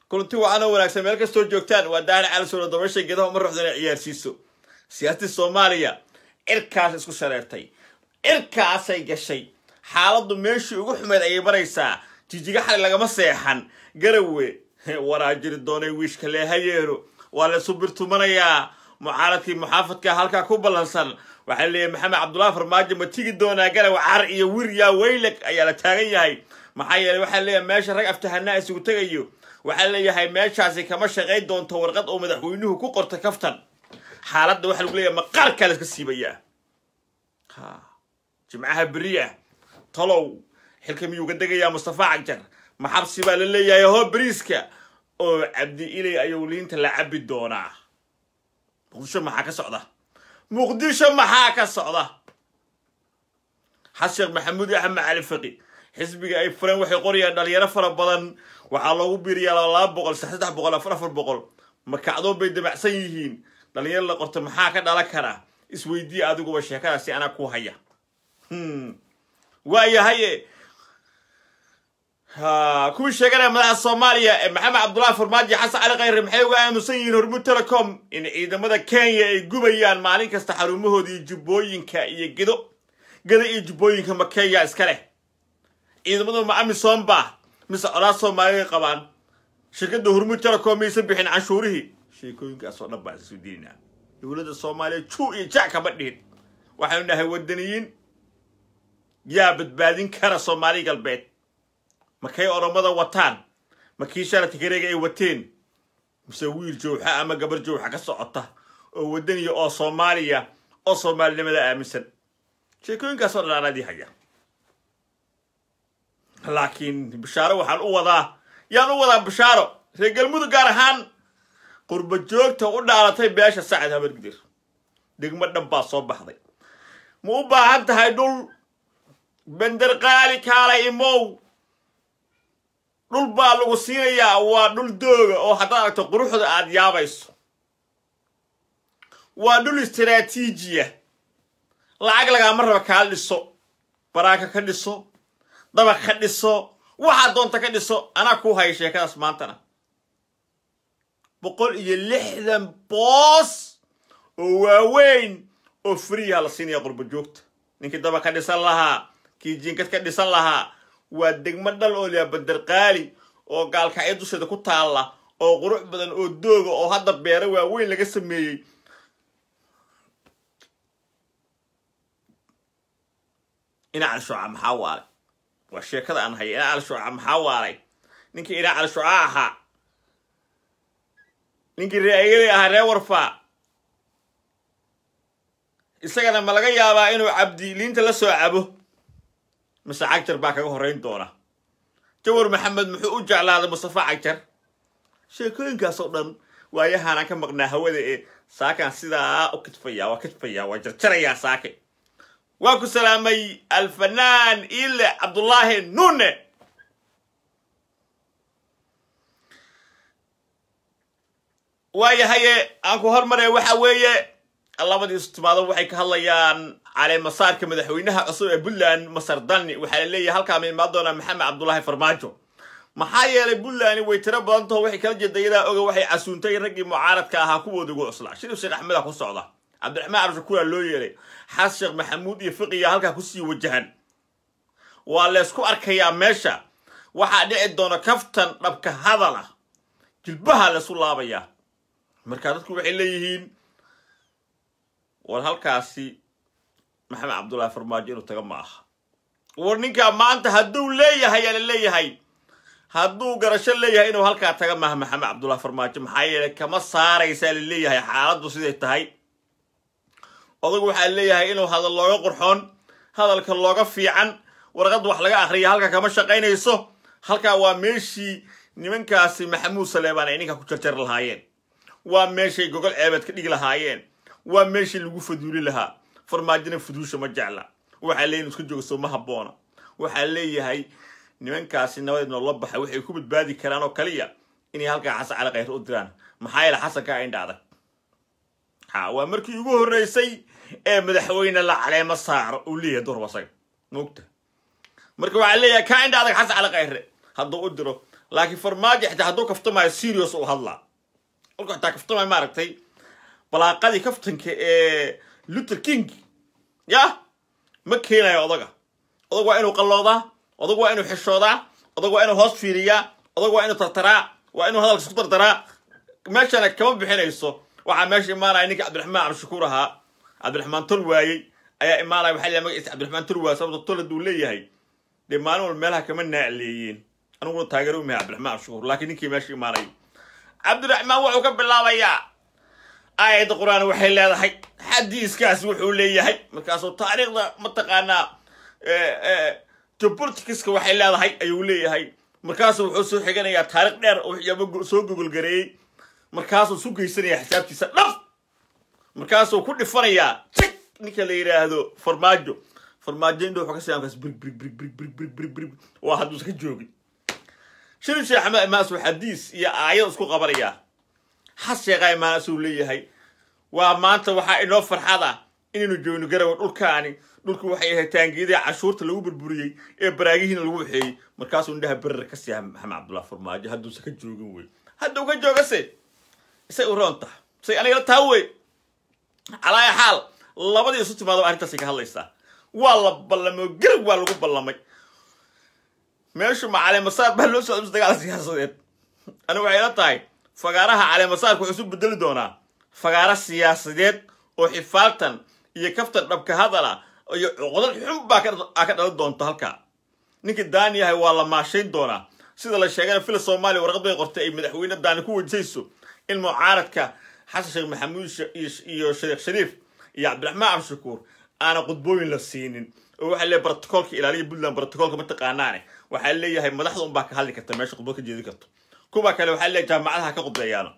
kulanti wacanoo wanaagsan meel kastoo joogtaan waa daahir cali suuro dabasha geedaha uma ruxda inay ciyaarsiiso siyaasadii soomaaliya cirkaas isku shareertay cirkaasay gashay xaaladdu meeshii ugu xumeyd ayay maraysaa jijiga xali lagama seexan garawe waraa jiri doonay wiishka leehayeero waa la isu birtumanayaa mucaaradkii muxaafadka halkaa ku ballansan waxaa leeyahay maxamed cabdullahi farmaajo ma tigi doonaa garawe car iyo wir yaa weylag ayaa la taagan yahay maxaa yeeley waxaa leeyahay meesha rag aftahanaa isugu tegayo waxaa leeyahay meeshaasi kama shaqayn doonto warqad oo madaxweynuhu ku qortay kaftan xaaladda waxaa lagu leeyahay maqaarkaa la iska siibayaa ha jimcaha beri ah talow xilka miyuu ga degayaa mustafa cagjar maxabsi baa la leeyahay hoo beriiska oo cabdi ilay ayuu liinta la cabi doonaa muqdisho maxaa ka socda muqdisho maxaa ka socda xas sheekh maxamuud iyo axmed cali faqi xisbiga ay fureen waxay qorayaan dhalinyaro fara badan waxaa loogu biiriyaa laba boqol saddex boqol afar afar boqol makacdoon bay damacsan yihiin dhalinyaro la qorto maxaa ka dhalan kara isweydiiya adiguba sheekadaasi anaa ku haya waayahaye kuwii sheeganaya madaxa soomaaliya ee maxamed cabdullahi farmaajo xasan cali khayre maxay uga aamusan yihiin hormuud telecom in ciidamada kenya ay gubayaan maalin kasta xarumahoodii jubbooyinka iyo gedo gedo iyo jubbooyinka ma kenya iska leh ciidamadu ma amisom ba mise colaad soomaaliya qabaan shirkadda hormuud telecom maysan bixin canshuurihii sheekooyinkaas oo dhan baan isu diinaa dowladda soomaaliya juu iyo jac kama dhihin waxaynu nahay wadaniyiin yaa badbaadin kara soomaali galbeed makay oromada wataan makii shala tigareega ay wateen mise wiil jowxa ama gabar jowxa ka socota oo wadaniya oo soomaaliya oo soomaalinimada aaminsan sheekooyinkaas oo dhan anadii haya laakiin bishaaro waxaan u wadaa yaan u wadaa bishaaro reer galmudug gaar ahaan qurba joogta u dhaalatay beesha sacad habargidir degmo dhan baa soo baxday ma u baahan tahay dhul bender qaali kaala imow dhul baa lagu siinayaa waa dhul dooga oo haddaad aragto quruxda aada yaabayso waa dhul istaraatiijiya lacag lagaama raba kaala dhiso baraaka ka dhiso dabaq ka dhiso waxaad doonta ka dhiso anaa kuu haya sheekadaas maantana boqol iyo lixdan boos oo waaweyn oo friyaha la siinaya qurba joogta ninkii dabaq ka dhisan lahaa kii jiinkad ka dhisan lahaa waa degmo dhal oo liyaa bandarqaali oo gaalkacyo dusheeda ku taalla oo qurux badan oo dooga oo hadda beero waaweyn laga sameeyey ina cali shuuca maxaa waalay waa sheekada aan haya ina cali shuuca maxaa waalay ninkii ina cali shuuca ahaa ninkii reeayadii ahaa ree warfaa isagana ma laga yaabaa inuu cabdi liinta la soo cabo mise cagjar baa kaga horrayn doona jawar maxamed muxuu u jeclaaday mustafa cagjar sheekooyinkaas oo dhan waayahaanaan ka maqnaa hawada ee saakaan sidaa u kidfaya waa kidfaya waa jarjarayaa saake waa ku salaamay alfanaan ile cabdullaahi nuune waayahaye aan ku hormaraya waxa weeye labadii istimaado waxay ka hadlayaan caleemasaarka madaxweynaha cusub ee puntland masar dani waxaa la leeyahay halkaa ma imaan doonaa maxamed cabdullaahi farmaajo maxaa yeelay puntland way tiro badan taho waxay kala jeeda iyadaa oga waxay casuuntay raggii mucaaradka ahaa kuwooda ugu cuslaa shirif sheekh axmeda ku socda cabdiraxmaan cabdishakuura loo yeelay xaas sheekh maxamuud iyo fiqiya halkaa kusii wajahan waa laysku arkayaa meesha waxaa dhici doona kaftan dhabka hadal ah jilbaha laysu laabayaa marka dadku waxay leeyihiin war halkaasi maxamed cabdullaahi farmaajo inuu taga ma aha war ninkaa maanta hadduu leeyahay yaa la leeyahay hadduu garasho leeyahay inuu halkaa taga maaha maxamed cabdullahi farmaajo maxaa yeelay kama saaraysaa la leeyahay xaaladdu siday tahay odagu waxaa leeyahay inuu hadal looga qurxoon hadalka looga fiican warqad wax laga akhriya halka kama shaqaynayso halkaa waa meeshii nimankaasi maxamuud saleebaan ay ninkaa ku jarjari lahaayeen waa meeshay gogol ceebeed ka dhigi lahaayeen waa meeshii lagu faduuli lahaa farmaajona fuduusha ma jecla waxaa leeyihin isku joogso ma habboona waxaa leeyahay nimankaasi nabadeed noola baxay waxay ku badbaadi karaan oo kaliya inay halkaa xasan cali khayr u diraan maxaa yeele xasankaa indha adag ha waa markii ugu horreysay ee madaxweyne la caleemo saaro uu leeyahay durbasaga moogta marka waxaa leeyahay kaa indha adag xasan cali khayre hadduu u diro laakiin farmaajo xitaa hadduu kaftamayo serious u hadlaa kolku xitaa kaftamayo maaragtay balaaqadii kaftanka ee luther king ya ma keenayo odaga odag waa inuu qalloodaa odag waa inuu xishoodaa odag waa inuu hoos fiiriyaa odag waa inuu tartaraa waa inuu hadalka isku dardaraa meeshana kama bixinayso waxaa meesha imaanaya ninkii cabdiraxmaan cabdishakuur ahaa cabdiraxmaan tol waayey ayaa imaanaya waxaa leeyahay magaciisa cabdiraxmaan tol waay sababta tol hadduu leeyahay dee maalin walba meelaha kama naacleeyeen aniguna taageero umahay cabdiraxmaan cabdishakuur laakiin ninkii meesha imaanaya cabdiraxmaan wuxuu ka bilaabayaa aayadda qur-aan waxay leedahay xadiiskaas wuxuu leeyahay markaasuu taariikhda mataqaanaa geopoliticska waxay leedahay ayuu leeyahay markaasuu wuxuu soo xiganayaa taarikh dheer oo waxyaaba soo gogolgareeyey markaasuu su geysanayaa xisaabtiisa dhaf markaasuu ku dhifanayaa jig ninka la yidhaahdo farmaajo farmaajo indho wuxuu ka siyaa markaas birig birig birig birig birig birig birig waa hadduusa ka joogin shiri sheekh axmed imaasuu xadiis iyo aayad isku qabanayaa has sheeqaa imaanasuu leeyahay waa maanta waxaa inoo farxada inaynu joogno garawa dhulkaani dhulku waxay ahayd taangiyadii cashuurta lagu burburiyey ee baraagihiina lagu waxeeyey markaasuu indhaha berer ka siiya maxamed cabdullah farmaajo hadduusa ka joogin wey hadduu ka joogase isay u roon taha say anigala taa wey calaaya xaal labadii isu timaado arrintaasay ka hadlaysaa waa la ballamay oo garab waa lagu ballamay meeshu ma caleemasaar baa loo socda dagaal siyaasadeed ani waxay la tahay fagaaraha caleemasaarka wuxuu isu bedeli doonaa fagaaro siyaasadeed oo xifaaltan iyo kaftan dhabka hadala iyo cuqdad xun baa ka dhalan doonta halkaa ninkii daani yahay waa la maashayn doonaa sida la sheegana fila soomaaliya warqad bay qortay ay madaxweyne daani ku wejisayso in mucaaradka xasan sheekh maxamuud iyo sheekh shariif iyo cabdiraxmaan cabdishakuur aana qudbooyin la siinin oo waxaa leeyahay brotocoolka ilaaliya puntland brotocoolka mataqaanaane waxaa leeyahay madaxda unbaa ka hadli karta meesha khudbad ka jeedin karto kuwa kale waxaa leeyahay jaamacadaha ka qudbeeyaano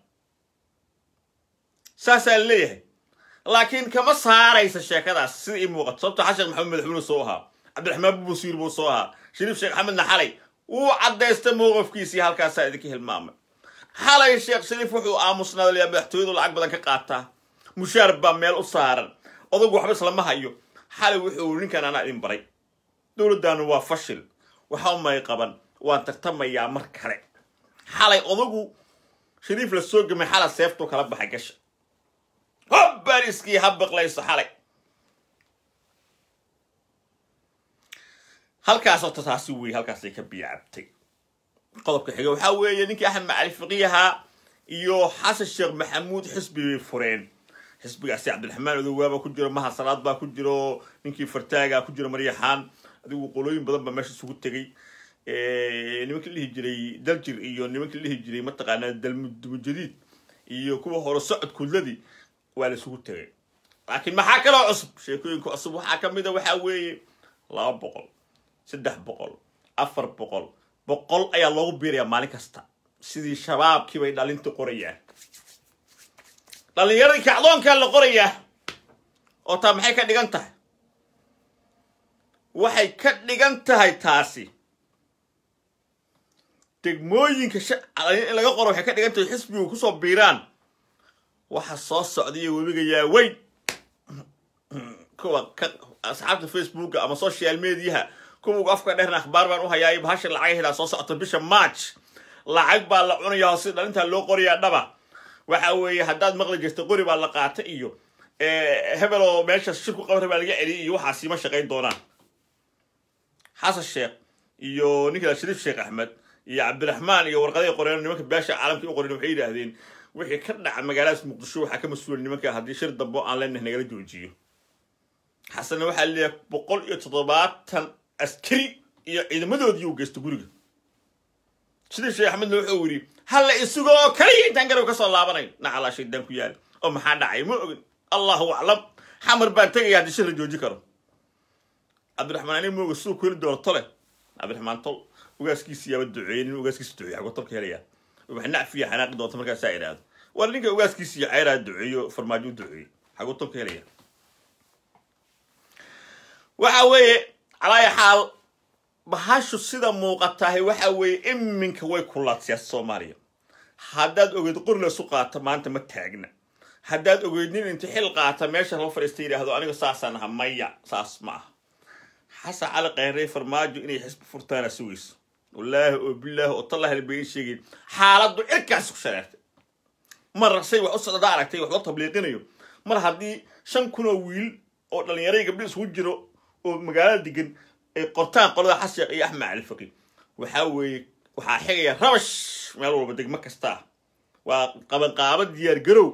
saasaa leeyahay laakiin kama saaraysa sheekadaas sida ii muuqato sababto xasan sheekh maxamuud madaxweyne soo ahaa cabdiraxmaan bubusiir buu soo ahaa shariif sheekh axmedna xalay wuu caddaystay mowqifkiisii halkaasaa idinka hilmaamay xalay sheekh shariif wuxuu aamusnaadalyaa madaxtooyadu lacag badan ka qaataa mushaar baa meel u saaran odagu waxba islama hayo xalay wuxuu ninkan anaa idin baray dowladdaanu waa fashil waxa umay qaban waan tartamayaa mar kale xalay odagu shariif la soo gamay xala seeftuu kala baxay gasha hobbariskii ha biqlayso xalay halkaas horta taasi wey halkaasay ka biyacabtay qodobka xiga waxaa weeye ninkii axmed macali fiqiyahaa iyo xasan sheekh maxamuud xisbi bay fureen xisbigaasi cabdiraxmaan odowaaba ku jiro maha salaad baa ku jiro ninkii fartaaga ku jiro maryaxaan adigu qolooyin badan baa meesha isugu tegey nimankii dhihi jiray daljir iyo nimankii dhihi jiray mataqaanaa dalmudumujadiid iyo kuwa hore socod kudladii waa la isugu tegay laakiin maxaa kaloo cusub sheekooyinka cusub waxaa ka mid a waxaa weeye laba boqol saddex boqol afar boqol boqol ayaa loogu biirayaa maalin kasta sidii shabaabkii bay dhalinta qorayaan dhallinyaradii kacdoonkaa la qorayaa oo taa maxay ka dhigan tahay waxay ka dhigan tahay taasi degmooyinka in laga qoro waxay ka dhigan tahay xisbigu kusoo biiraan waxa soo socdaiyo webiga yaaweyn kuwa ka asxaabta facebooka ama social mediaha kuwa afka dheerna akhbaar baan u hayaa bahasha lacag helaa soo socota bisha march lacag baa la cunayaa si dhalintaa loo qorayaa dhaba waxa weeye haddaad maqli jirta qori baa la qaata iyo hebel oo meesha shirku qabra baa laga celiyay iyo waxaasi ma shaqayn doonaan xasan sheekh iyo ninka shariif sheekh axmed iyo cabdiraxmaan iyo warqaday qoreen nimanka beesha caalamka u qoren waxay yidhaahdeen wixii ka dhaca magaaladaas muqdisho waxaa ka mas-uula nimanka haddii shir dambo aan leenahay nagala joojiyo xasanna waxaa leeyahay boqol iyo toddobaatan askari iyo ciidamadoodii uu geysto guriga shariif sheekh axmedna wuxuu yidhi halla isugo oo kaliya intaan garow ka soo laabanayn nacalaa shaydaan ku yaal oo maxaa dhacay ma ogin allahu aclam xamar baan tegaya haddii shir la jooji karo cabdiraxmaan ani mooga siduu ku heli doono tole cabdiraxmaan tol ugaaskiisi yaaba duceeyey nin ugaaskiisa duceeyey xagoo tolka helaya wax nacfiya xanaaqi doonta markaasaa idhaahdo war ninka ugaaskiisi iyo ceyraa duceeyo farmaajo u duceeyey xagoo tolka helaya waxa weeye calaaya xaal bahashu sida muuqatahay waxa weeye iminka way kulaad siyaasa soomaaliya haddaad ogeyd qori laysu qaata maanta ma taagna haddaad ogeyd nin inta xil qaata meesha loo fadhiista yidhaahdo aniga saasaan aha maya saas ma aha xasan cali kheyrey farmaajo inay xisbi furtaana sugayso wallaahi oo bilaahi oo tallahi labaga sheegay xaaladdu cirkaasi ku shareertay mar say wax u socda aragtay wax loo tabliiqinayo mar haddii shan kun oo wiil oo dhallinyaray gabdhi isugu jiro oo magaalada degan ay qortaan qolada xasheekh iyo axmed cali faqi waxaa weeye waxaa xigaya rabash meel walba degmo kasta ah waa qabanqaabo diyaar garow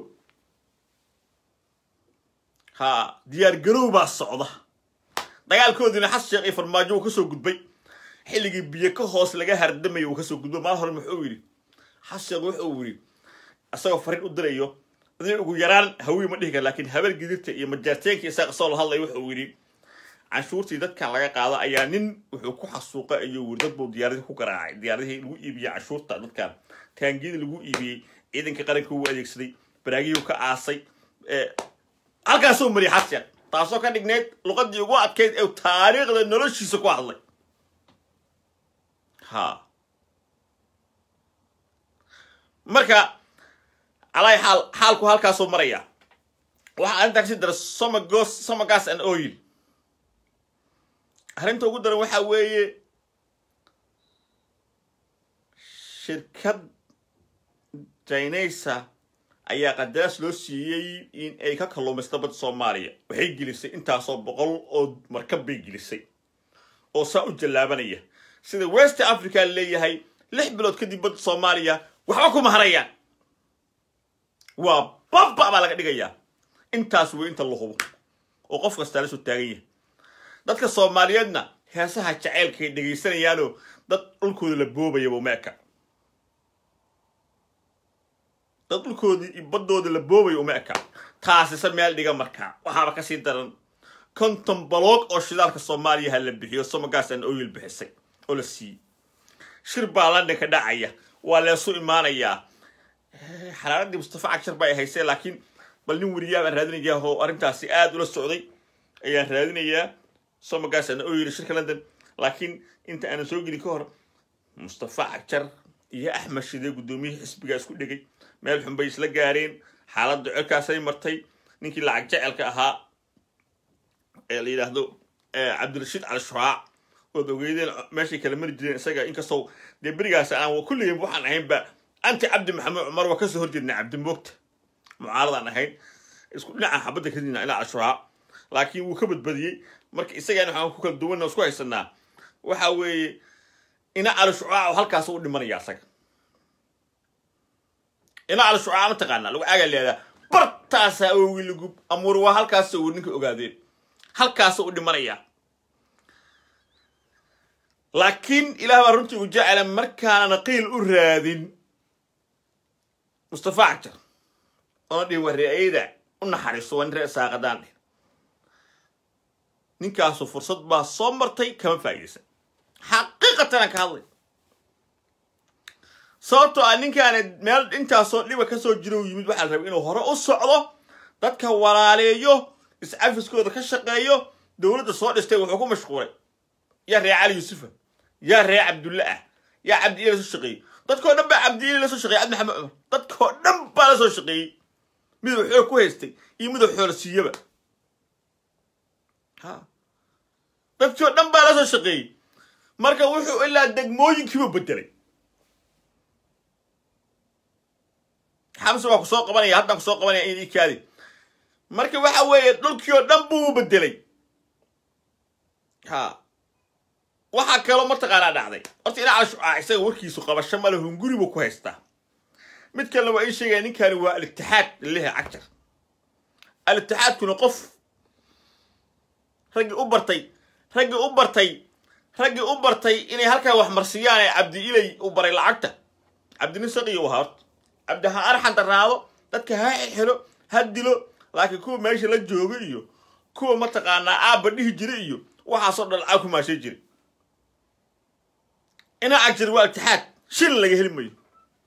ha diyaar garow baa socda dagaalkoodiina xas sheekh iyo farmaajo uu kasoo gudbay xilligii biyo ka hoos laga hardamayo uu kasoo gudbay maal hore muxuu yidhi xas sheekh wuxuu yidhi isagoo fariin u dirayo adii ugu yaraan hawiy ma dhihi kara laakiin habeen gidirta iyo majaarteenka isaga soo la hadlay wuxuu yidhi canshuurtii dadkan laga qaado ayaa nin wuxuu ku xasuuqa iyo wiri dad buu diyaaradii ku garaacay diyaaradihii lagu iibiyey canshuurta dadkan taangiyadii lagu iibiyey ciidanka qaranka uu adeegsaday baraagiyuu ka aasay halkaasuu mariyay xasyan taasoo ka dhigneyd luqadii ugu adkayd ee taariikhda noloshiisa ku hadlay ha marka calaahi xaal xaalku halkaasuu maraya waxaa arrintaa kasi dara somagos somagas and oil arrinta ugu daran waxaa weeye shirkad jaynaysa ayaa qadaraas loo siiyey in ay ka kalluumaysta badda soomaaliya waxay gelisay intaasoo boqol oo markab bay gelisay oo saa u jallaabanaya sida west africa leeyahay lix bilood kadib badda soomaaliya waxba kuma harayaan waa baba baa laga dhigayaa intaas wey inta la hubo oo qof kastaa la soo taagan yahay dadka soomaaliyeedna heesaha jaceylkaay dhegaysanayaanoo dad dhulkooda la boobayaba uma eka dad dhulkoodii iyo baddooda la boobaya uma eka taasise meel dhiga markaa waxaaba kasii daran konton baloog oo shidaalka soomaaliya ha la bixiyo somagaasaan oyil bixisay oo la siiyey shir baa london ka dhacaya waa leesu imaanayaa xaraaradii mustafa cagshar ba ay haysee laakiin bal nin weriyaa baan raadinayaa oo arrintaasi aada ula socday ayaan raadinayaa somagaasaan oyil shirka london laakiin inta aanan soo gelin ka hor mustafa cagjar iyo axmed shide guddoomiyihii xisbigaa isku dhegay meel xun bay isla gaareen xaaladda cirkaasay martay ninkii lacag jecelka ahaa ee la yidhaahdo cabdirashiid cali shuraac ood ogeydeen meeshay kala mari jireen isaga inkastoo dee berigaas aan kulligeen waxaan ahaynba anti cabdi maxamed cumar waa kasoo horjeednay cabdimoogta mucaaradaan ahayn isku dhinaca xabadda ka dina ilaa cali shuraac laakiin wuu ka badbadiyey marka isagaan waxaan ku kala duwanna isku haysanaa waxa weeye ina cali shucaac oo halkaas u dhimanaya asaga ina cali shucaac ma taqaanaa lagu aagaa leedaa bartaasaa ogi lagu amuur waa halkaas uu ninka ogaadeen halkaas u dhimanaya laakiin ilaah baa runtii u jecela markaana qiil u raadin mustafa cagjar oona dhihin waa reeayada u naxariiso waa nin ree saaqadaan dhih ninkaasu fursad baa soo martay kama faa'iidaysan xaqiiqatan aan ka hadlay sababtoo ah ninkaana meel intaasoo dhiba kasoo jiro u yimid waxaa la rabay inuu hore u socdo dadka walaaleeyo iscafiskooda ka shaqeeyo dowladda soo dhistay wuxuu ku mashquulay yaa ree cali yuusufa yaa ree cabdulle ah yaa cabdi la soo shaqeeyey dadkoo dhan baa cabdiili la soo shaqeyey cabdi maxamed cumar dadkoo dhan baa la soo shaqeeyey miduu xoog ku haystay iyo miduu xoola siiyaba ha dadkoo dhan baa la soo shaqeeyey marka wuxuu ilaa degmooyinkiiba bedelay xamse waa ku soo qabanaya haddaan kusoo qabanaya in ikaadi marka waxa weeye dhulkii oo dhan buu bedelay ha waxaa kaloo mataqaanaa dhacday horta ina cali shucaac isaga warkiisu qabasho male hunguri buu ku haystaa mid kalena waa ii sheegaya ninkani waa al-itixaad lilehe cagjar al-itixaadkuna qof raggii u bartay raggii u bartay raggii u bartay inay halkaa wax marsiyaan ee cabdi ilay u baray lacagta cabdinin saqiyo u ahaa horta cabdi ha arxan darnaado dadka ha xelo ha dilo laakiin kuwa meesha la jooga iyo kuwa mataqaanaa aabba dhihi jira iyo waxaasoo dhan lacag ku maashay jira ina cagjir waa itixaad shil laga heli mayo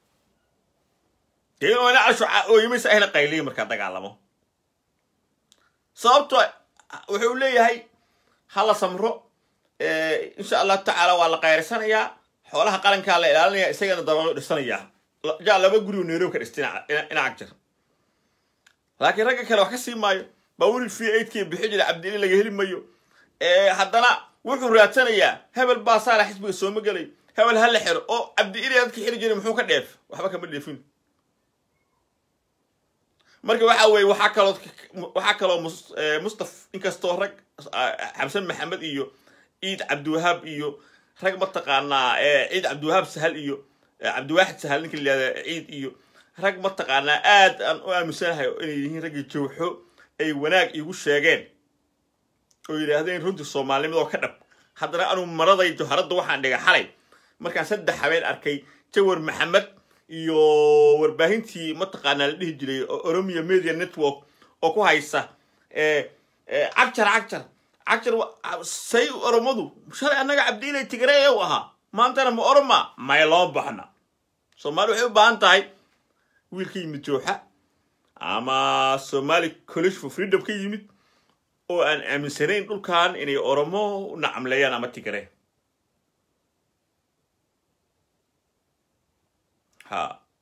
dee inuu ina casho ooyimaysa ahna qayliya markaa dagaalamo sababto wuxuu leeyahay hala samro insha allahu tacaala waa la qayrsanayaa xoolaha qarankaa la ilaalinaya isagana dabalo dhisanayaa jaa laba guri oo nairobi ka dhistay ina cagjir laakiin ragga kale wax ka sii maayo bawri v eidkii bixi jira cabdili laga heli mayo haddana wuxuu raadsanayaa hebel baa saala xisbiga sooma gelay hebel ha la xiro oo cabdi ilay dadka xiri jiray muxuu ka dheef waxba kama dheefin marka waxa weeye waxaa kaloo waxaa kaloo mus- eh, mustaf inkastoo rag ah, xamsan maxamed iyo ciid cabdiwahaab iyo rag mataqaanaa eh, ciid cabdiwahaab sahal iyo eh, cabdiwaaxid sahal ninka la yihahda ciid iyo rag mataqaanaa aad aan u aaminsanahay inay yihiin raggii jawxo ay wanaag iigu sheegeen oo yidhaahdeen runtii soomaalinimadoo ka dhab haddana anuu maraday joharadda waxaan dhigay xalay markaan saddex habeen arkay jawar maxamed iyo warbaahintii mataqaanaa la dhihi jiray o- oromia media network oo ku haysa eh, eh, cagjar cagjar cagjar wa- say oromadu shalay annaga cabdiilay tigree u ahaa maantana ma oroma may loo baxna soomaali waxay u baahan tahay wiil ka yimid jooxa ama somali college for freedom ka yimid oo aan aaminsanayn dhulkan inay oromo u nacamleeyaan ama tigree ha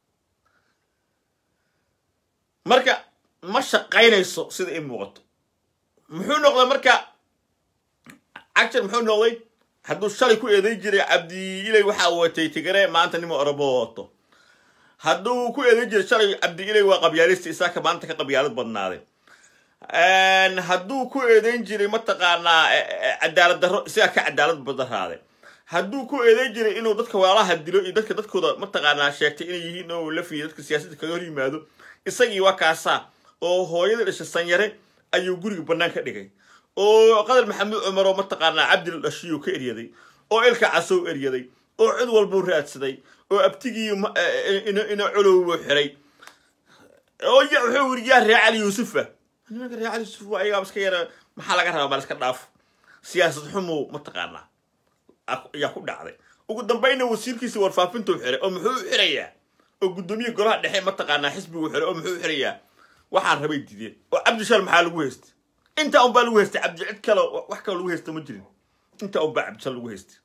marka ma shaqaynayso sida i muuqato muxuu noqday marka cagjar muxuu noqday hadduu shalay ku eeday jiray cabdi ilay waxaa watay tigare maanta nima oromo wato hadduu ku eeday jiray shalay cabdi ilay waa qabyaalista isaaka maanta ka qabyaalad badnaaday hadduu ku eedeyn jiray mataqaanaa eh, eh, cadaalad darro isagaa ka cadaalad badaraaday hadduu ku eedeyn jiray inuu dadka walaalaha dilo iyo dadka dadkooda mataqaanaa sheegtay inay yihiin oo la fiiyo dadka siyaasadda kaga hor yimaado isagii waa kaasaa oo hooyada dhashay sanyare ayuu guriga bannaan ka dhigay oo qadar maxamed cumar oo mataqaanaa cabdil dhashiyuu ka eryaday oo ilka casow eryaday oo cid walbuu raadsaday oo abtigii ma- eh, eh, ina ina colowbuu xiray oo ya wuxuu yiri yaa ree cali yuusufa nimanka ree cali yuusuf waa ayagaa iska yara maxaa laga rabaa bal iska dhaaf siyaasad xumu mataqaanaa a- ayaa ku dhacday ugu dambayna wasiirkiisa warfaafintuu xiray oo muxuu u xirayaa oo guddoomiye golaha dhexe mataqaanaa xisbigu xiray oo muxuu u xirayaa waxaan rabay dideen oo cabdishal maxaa lagu haystay intaa unbaa lagu haystay cabdi cid kale wax kale lagu haysta ma jirin intaa unbaa cabdishal lagu haystay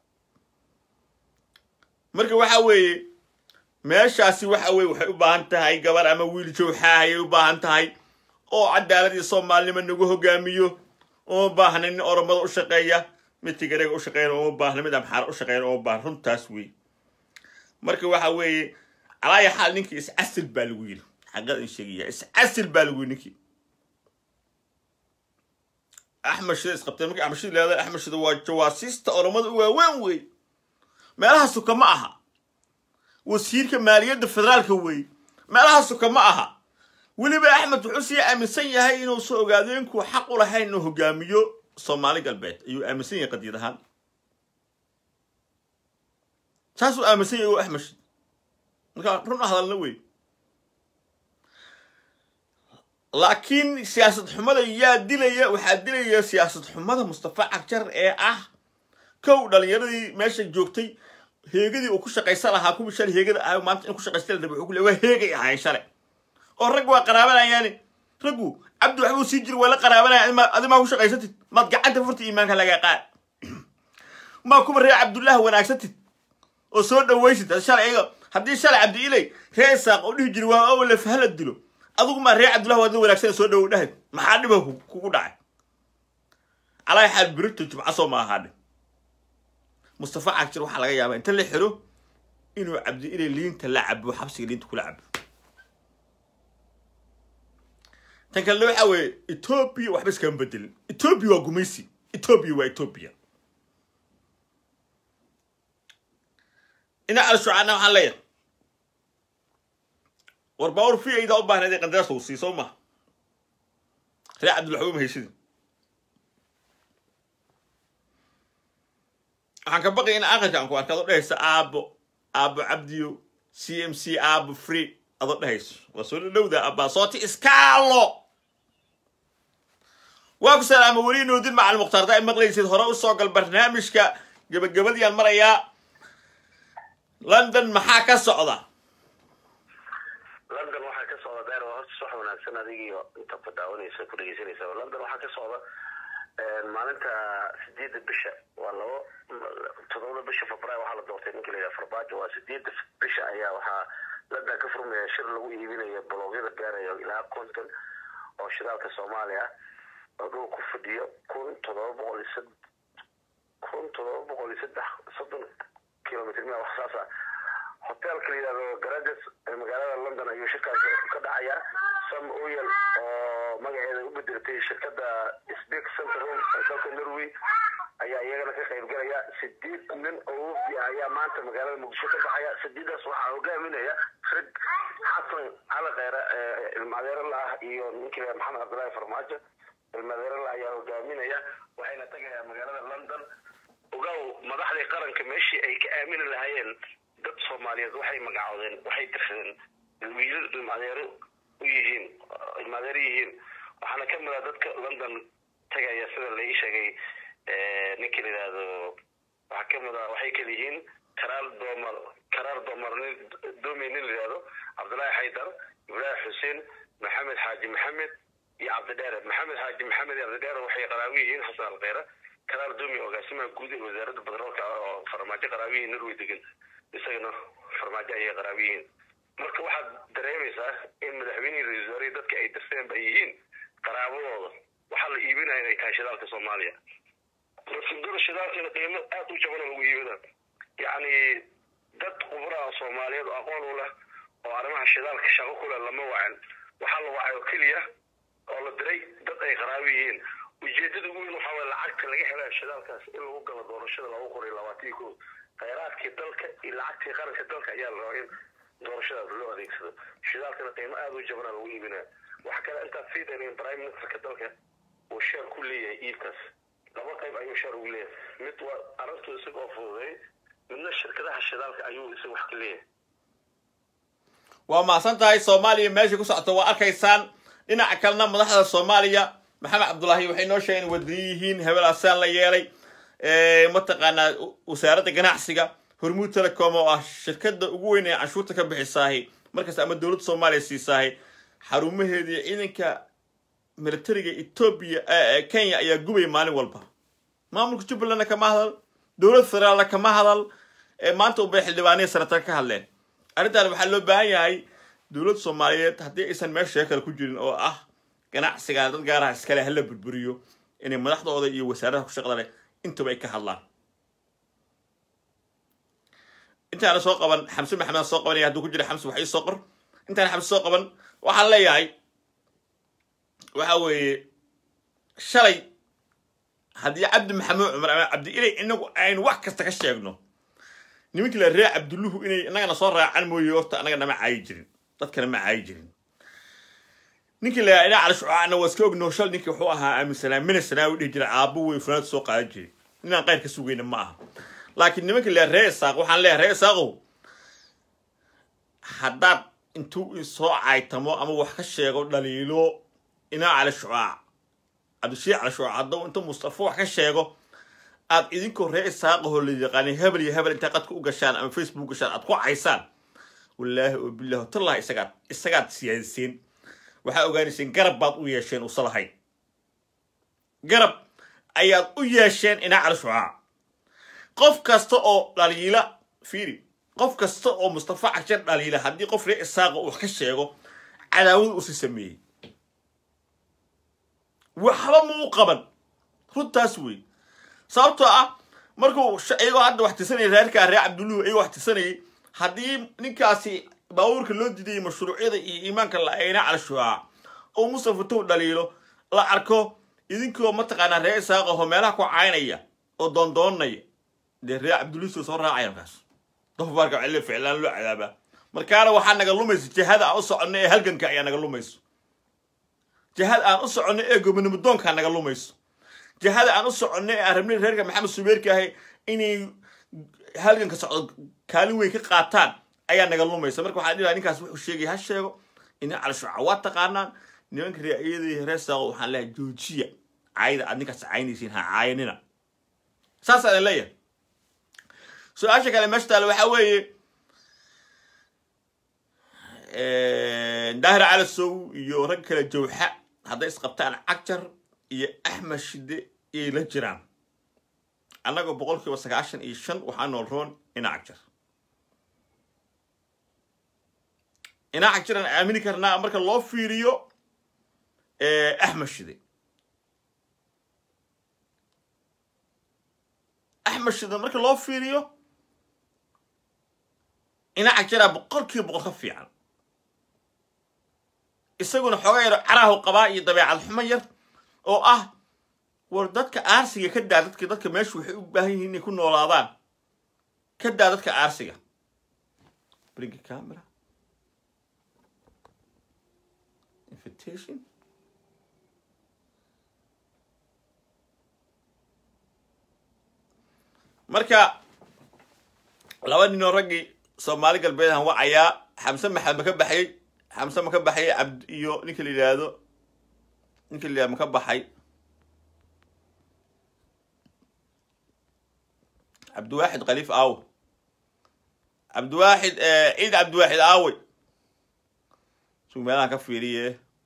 marka waxa weeye meeshaasi waxa weye waxay u baahan tahay gabar ama wiil jawxaa ayay u baahan tahay oo cadaalad iyo soomaalinimo nagu hogaamiyo uma baahna nin oromada u shaqeeya mid tigareega u shaqeeyana uma baahna mid amxaara u shaqeeyana uma baahna runtaas wey marka waxa weeye calaaya xaal ninkii iscasil baa lagu yidhi xaqad in sheegaya iscasil baa lagu yidhi ninkii axmed shida isqabtay markii axmed shida leedahay axmed shida waa jawaasiista oromada u waaweyn wey meelaha suka ma aha wasiirka maaliyadda federaalka weeye meelaha suka ma aha weliba axmed wuxuu sii aaminsan yahay inuusan ogaadeenku xaq u lahayn inuu hogaamiyo soomaali galbeed ayuu aaminsan yahay qadiid ahaan saasuu aaminsan yahay oo axmed shid marka run hadalna wey laakiin siyaasad xumada yaa dilaya waxaa dilaya siyaasad xumada mustafa cagjar ee ah kow dhalinyaradii meesha joogtay heegadii uu ku shaqaysan lahaa kuwii shalay heegada ahay maanta in ku shaqaysta la rabay wuxuu ku leeyahay waa heegay ahaayeen shalay oo rag waa qaraabanayaani raggu cabdi waxbuu sii jiri waa la qaraabanaya adima- adimaa ku shaqaysatid maad gacanta furta iimaanka laga qaad maa kuwa reer cabdullaah wanaagsatid oo soo dhawaysid shalay iyaga haddii shalay cabdi ilay reer isaaq oo dhihi jiri waa awle fahala dilo adigu maa reer cabdullah waa dad wanaagsan soo dhawow dhahayd maxaa dhiba ku- kugu dhacay calaa xaal birito jibca soo ma ahaadhe mustafa cagshir waxaa laga yaabaa inta la xiro inuu cabdi ilay liinta la cabo xabsiga liinta kula cabo tan kalena waxa weeye etoobiya waxba iskama bedelin etoobiya waa gumaysi etoobiya waa etoobiya ina al-shucaana waxaan leeyahay war baawar fi aydaa u baahnayd ee qandaraas lagu sii soo maha reer cabdilwaxuub mahaysidin waxaan ka baqaya in aakhirka aan ku arka adoo dhehaysa aabo aabo cabdiyo c m c aabo free adoo dhehayso waa soo dhadhowda abbaa sooti iskaalo waa ku salaama weli noodin macal mukhtaarta ay maqlaysid hore u soo gal barnaamijka gebagabadiyaan marayaa london maxaa ka socda london waxaa ka socda deer waa horta wax wanaagsan adigiio inta ku daawanaysa ku dhegeysanaysa london waxaa ka socda maalinta sideedda bisha waa labo todobada bisha februaar waxaa la doortay ninka layidhaha farbaajo waa sideedda bisha ayaa waxaa london ka furmaya shir lagu iibinayo bologyada gaarayo ilaa konton oo shidaalka soomaaliya oo dhul ku fadhiyo kun todoba boqol iyo sad kun todoba boqol iyo saddex soddon kilomitr mia wax saas ah hotelka la yidhahdo garages ee magaalada london ayuu shirkaas ka dhacayaa sam oyel oo magaceeda u bedeltay shirkada speak center room ee dalka norway ayaa iyagana ka qayb galaya sideed nin oo wafdi ah ayaa maanta magaalada muqdisho ka baxaya sideedaas waxaa hogaaminaya rag xasan cali kheyre ee ilmaadeero la ah iyo ninkii la maxamed cabdullaahi farmaajo ilmaadeero la ayaa hogaaminaya waxayna tagayaan magaalada london ogow madaxdii qaranka meeshii ay ka aamini lahaayeen dad soomaaliyeed waxay magacoodeen waxay dirsadeen wiilal ilmaadeero u yihiin ilmaadeero yihiin waxaana ka mid ah dadka london tagaya sida laii sheegay ninkii la yidhaahdo waxaa ka mid ah waxay kala yihiin karaar doomar karaar doomar nin doomi nin la yidhahdo cabdullaahi xaydar ibraahim xuseen maxamed xaaji maxamed iyo cabdidheere maxamed xaaji maxamed iyo cabdidheere waxay qaraawi yihiin xasan alkheyre karaar doomi agaasimaha guud ee wasaaradda batroolka oo farmaajo qaraawi yihiin norway degan isagana farmaajo ayay qaraawi yihiin marka waxaad dareemaysaa in madaxweynihii ra-iisul wasaarihii dadka ay dirteen ay yihiin qaraabadooda waxaa la iibinaya inay tahay shidaalka soomaaliya rafidada shidaalkana qiimo aad u jabana lagu iibina yacni dad khubraa soomaaliyeed oo aqoon u leh oo arrimaha shidaalka shaqo ku leh lama wacan waxaa la wacay oo keliya oo la diray dad ay qaraabi yihiin ujeedada ugu weyn waxaa waye lacagta laga helaya shidaalkaas in lagu galo doorashada laba kun iyo labaatan ko kheyraadkii dalka iyo lacagtii qaranka dalka ayaa la rabaa in doorashadaas loo adeegsado shidaalkana qiimo aad u jabana lagu iibinaya waxa kale intaad sii dayneen prime ministerka dalka uu sheer ku leeyahay iibkaas laba qayb ayuu sheer ugu leeyahay mid waa arrintu isaga oo fududay midna shirkadaha shidaalka ayuu isaga wax ka leeyahay waa mahadsan tahay soomaaliya meesha ku socoto waa arkaysaan dhinaca kalena madaxda soomaaliya maxamed cabdullaahi waxay noo sheegeen wadaniyi yihiin hebel asaan la yeelay mataqaanaa wasaaradda ganacsiga hormuud telecom oo ah shirkada ugu weyn ee canshuurta ka bixisaahi markaas ama dowladda soomaaliya siisaahi xarumaheedii ciidanka militariga etoobiya kenya ayaa gubaya maalin walba maamulka jubbalandna kama hadal dowlad federaalna kama hadal maanta unbay xildhibaaniya sanatar ka hadleen arrintan waxaa loo baahan yahay dowladda soomaaliyeed haddii aysan meesha shee kale ku jirin oo ah ganacsiga dad gaaraha iskale hala burburiyo inay madaxdooda iyo wasaaradaha ku shaqda leh intaba ay ka hadlaan intaana soo qaban xamse maxamed soo qabanaya hadduu ku jira xamse wax ii soo qor intaana xamse soo qaban waxaan leeyahay waxa weeye shalay haddii cabdi maxamuud cumar ama cabdi ilay inagu aynu wax kasta ka sheegno nimankii la ree cabdulluhu inay innagana soo raacan mooye horta annaga nama caayi jirin dadkana ma caayi jirin ninkii la ina cali shucaacna waa iska ogno shal ninkii wuxuu ahaa aaminsanaa mina sanaa u dhihi jiray aabbo wey funaad soo qaadan jiray ninaan qayr ka sugayna ma aha laakiin nimankii la ree isaaq waxaan leeyahay ree isaaqow haddaad intuu soo caytamo ama wax ka sheego dhaliilo inaa cali shucaac cabdishiic cali shucaac hadduu inta mustafa wax ka sheego aad idinkoo ree isaaqahoo la yaqaanay hebel iyo hebel intaa qadka u gashaan ama facebook gashaan aad ku caysaan wallaahi oo bilahi tallahi isagaad isagaad siyaadiseen waxaa ogaanayseen garab baad u yeesheen usa lahayn garab ayaad u yeesheen inaa cali shucaac qof kasta oo dhaliila fiiri qof kasta oo mustafa cagshan dhaliila haddii qof ree isaaqa uu wax ka sheego cadaawad usi sameeyey waxba muu qaban runtaas wey sababtoo ah markuu iyagoo hadda wax tirsanayay reerkaa reer cabdulluhu iyagoo wax tirsanayay haddii ninkaasi baabuurka loo didayay mashruucyada iyo iimaanka la-ayna cala shucaac oo mustafa tow dhaliilo la arko idinkoo mataqaanaa reer isaaqaho meelaha ku caynaya oo doondoonaya dee reer cabdulluhu soo raacaya markaas dofaarka celle ficlaan loo cadaabaa markaana waxaa naga lumaysa jihada aan u soconno ee halganka ayaa naga lumayso jihada aan u soconno ee gobonimodoonkaa naga lumayso jihada aan u soconno ee aan rabnay reerka maxamed subeerka ahay inay halganka socdo kaalin weyn ka qaataan ayaa naga lumaysa marka waxaan dhilaha ninkaas wuxuu sheegay ha sheego ina calshuca waa taqaanaan nimanka reeiyadii reer saaqo waxaan leeyahay joojiya caayda aad ninkaas caynaysiin ha caayanina saas aan leeyahay su-aasha kale meesha taale waxaa weeye daahir calasow iyo rag kale jawxa hadday isqabtaan cagjar iyo axmed shide iyay la jiraan annagoo boqol kiiba sagaashan iyo shan waxaa nool roon ina cagjar ina cagjaraan aamini karnaa marka loo fiiriyo axmed shide axmed shide marka loo fiiriyo ina cagjaraa boqolkiiba boqol ka fiican isaguna xooga yaro caraahu qabaa iyo dabeecad xumo yar oo ah war dadka aarsiga ka daa dadka dadka meeshu waxay u baahan yihiin inay ku noolaadaan ka daa dadka aarsiga bring camera invitation marka laba ninoo raggii soomaali galbeed han wacayaa xamse maxamed ma ka baxay xamse ma ka baxay cabd iyo ninka la yidhaahdo ninka la yidhahdo ma ka baxay cabdiwaaxid khaliif aawe cabdiwaaxid ciid cabdiwaaxid aawe sug meelahan ka fiiriye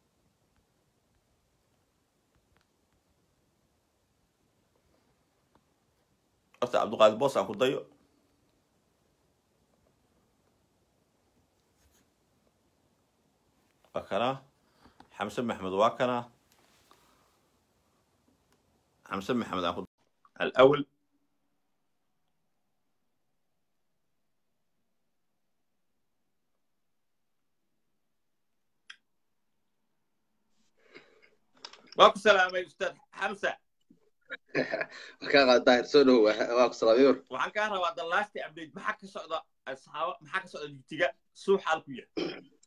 horta cabdiqaadir boos aan ku dayo waa kana xamse maxmed waa kana xamse maxmed aan ku alawel waa ku salaamay ustaad xamsa markaa daahir soo dhow waa ku salaamay war waxaan kaa rabaa the last update maxaa ka socda asxaaba maxaa ka socda jigtiga suu xaal ku yahay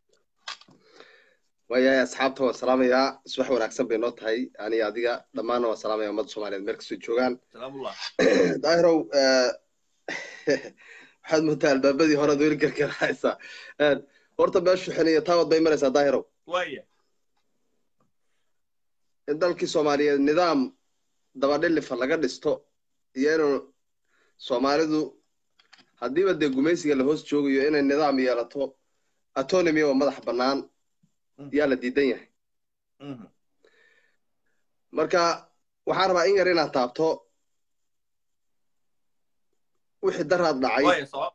waayahay asxaabta waan salaamayaa subax wanaagsan bay noo tahay ani adiga dhammaanna waan salaamaya ummadda soomaaliyeed meel kastoo joogaan salaamullah daahirow waxaad moodaa albaabadii horead weli gargarahaysaa horta meeshu xiniyo taawad bay maraysaa daahirow waaya in dalkii soomaaliyeed nidaam dabadhilifa laga dhisto iyo inuu soomaalidu haddiiba dee gumaysiga la hoos joogayo inay nidaam yeelato autonomy oo madax bannaan yaa la diidan yahay marka waxaan rabaa in yar inaad taabto wixii daraad dhacay waaya sabab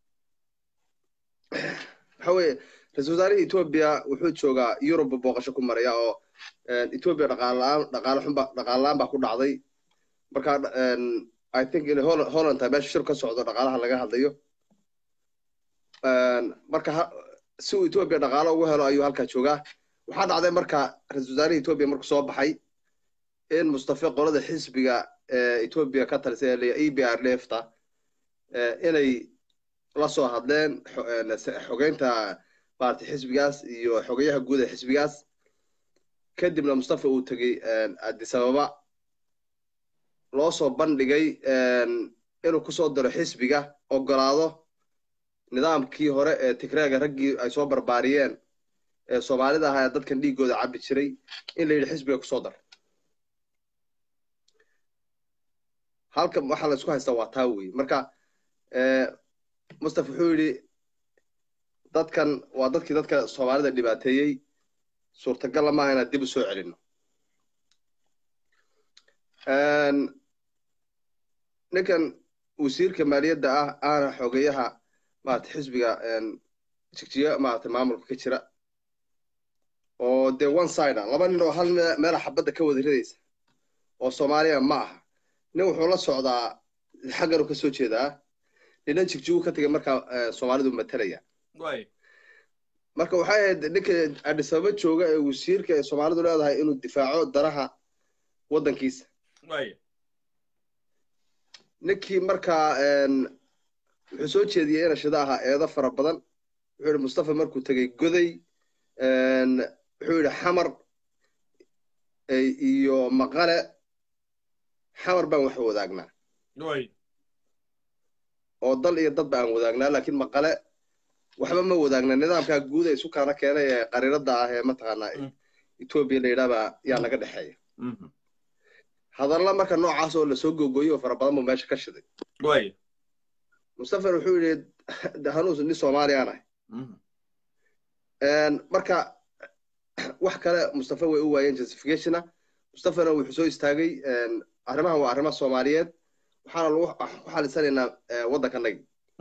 waxa weeye ra-isul wasaarihii etoobiya wuxuu joogaa yurub booqasho ku maraya oo etoobiya dhaqaala-aan dhaqaale xunba dhaqaala-aan baa ku dhacday marka i think in Hol- holland tahay meesha shir ka socdo dhaqaalaha laga hadlayo marka ha- si uu etoobiya dhaqaalo ugu helo ayuu halkaa joogaa waxaa dhacday marka ra-isul wasaarihii etoobiya markuu soo baxay in mustafe qolada xisbiga ee etoobiya ka talisay ee e b r lefta inay la soo hadleen xo- eh, xogeynta maaragtay xisbigaas iyo xogeyaha guud ee xisbigaas kadibna mustafa uu tegey addis ababa loo soo bandhigay inuu kusoo daro xisbiga ogolaado nidaamkii hore ee tigreega raggii ay soo barbaariyeen ee soomaalida ahaa ee dadkan dhiiggooda cabbi jiray in la yidhi xisbiga kusoo dar halka waxaa la isku haystaa waa taa wey marka mustafa wuxuu yidhi dadkan waa dadkii dadka soomaalida dhibaateeyey suurtagalla maaha inaad dib u soo celino ninkan wasiirka maaliyadda ah aana xogeyaha maarata xisbiga jigjiga maarata maamulka ka jira oo dee one side ah laba nin oo hal meela xabadda ka wada ridaysa oo soomaaliya ma aha nin wuxuu la socdaa xagganu ka soo jeedaa nina jigjigu ka tegay markaa soomaalidu matalaya waaya marka waxay ahayd ninka addis ababa jooga ee wasiirka ee soomaalidu leedahay inuu difaaco daraha waddankiisa waaya ninkii markaa wuxuu soo jeediyey inashida ahaa eedo fara badan wuxuu yidhi mustafa markuu tegey goday wuxuu yidhi xamar iyo maqale xamar baan wax wadaagnaa waaya oo dal iyo dadba aan wadaagnaa laakiin maqale waxba ma wadaagna nidaamkaa guud ee isu kaana keenay ee qariirada ah ee mataqaanaa etoobiya la yidhaahbaa yaa naga dhexeeya hadalla marka noocaas oo lasoo gogoyo oo fara badan buu meesha ka shiday waaya mustafa wuxuu yidhi hanuus nin soomaaliyaan ahay marka wax kale mustafa way u waayeen justificationa mustafana wuxuu soo istaagay arrimahan waa arrimo soomaaliyeed waxaana lagu ku xalisanaynaa waddankanagi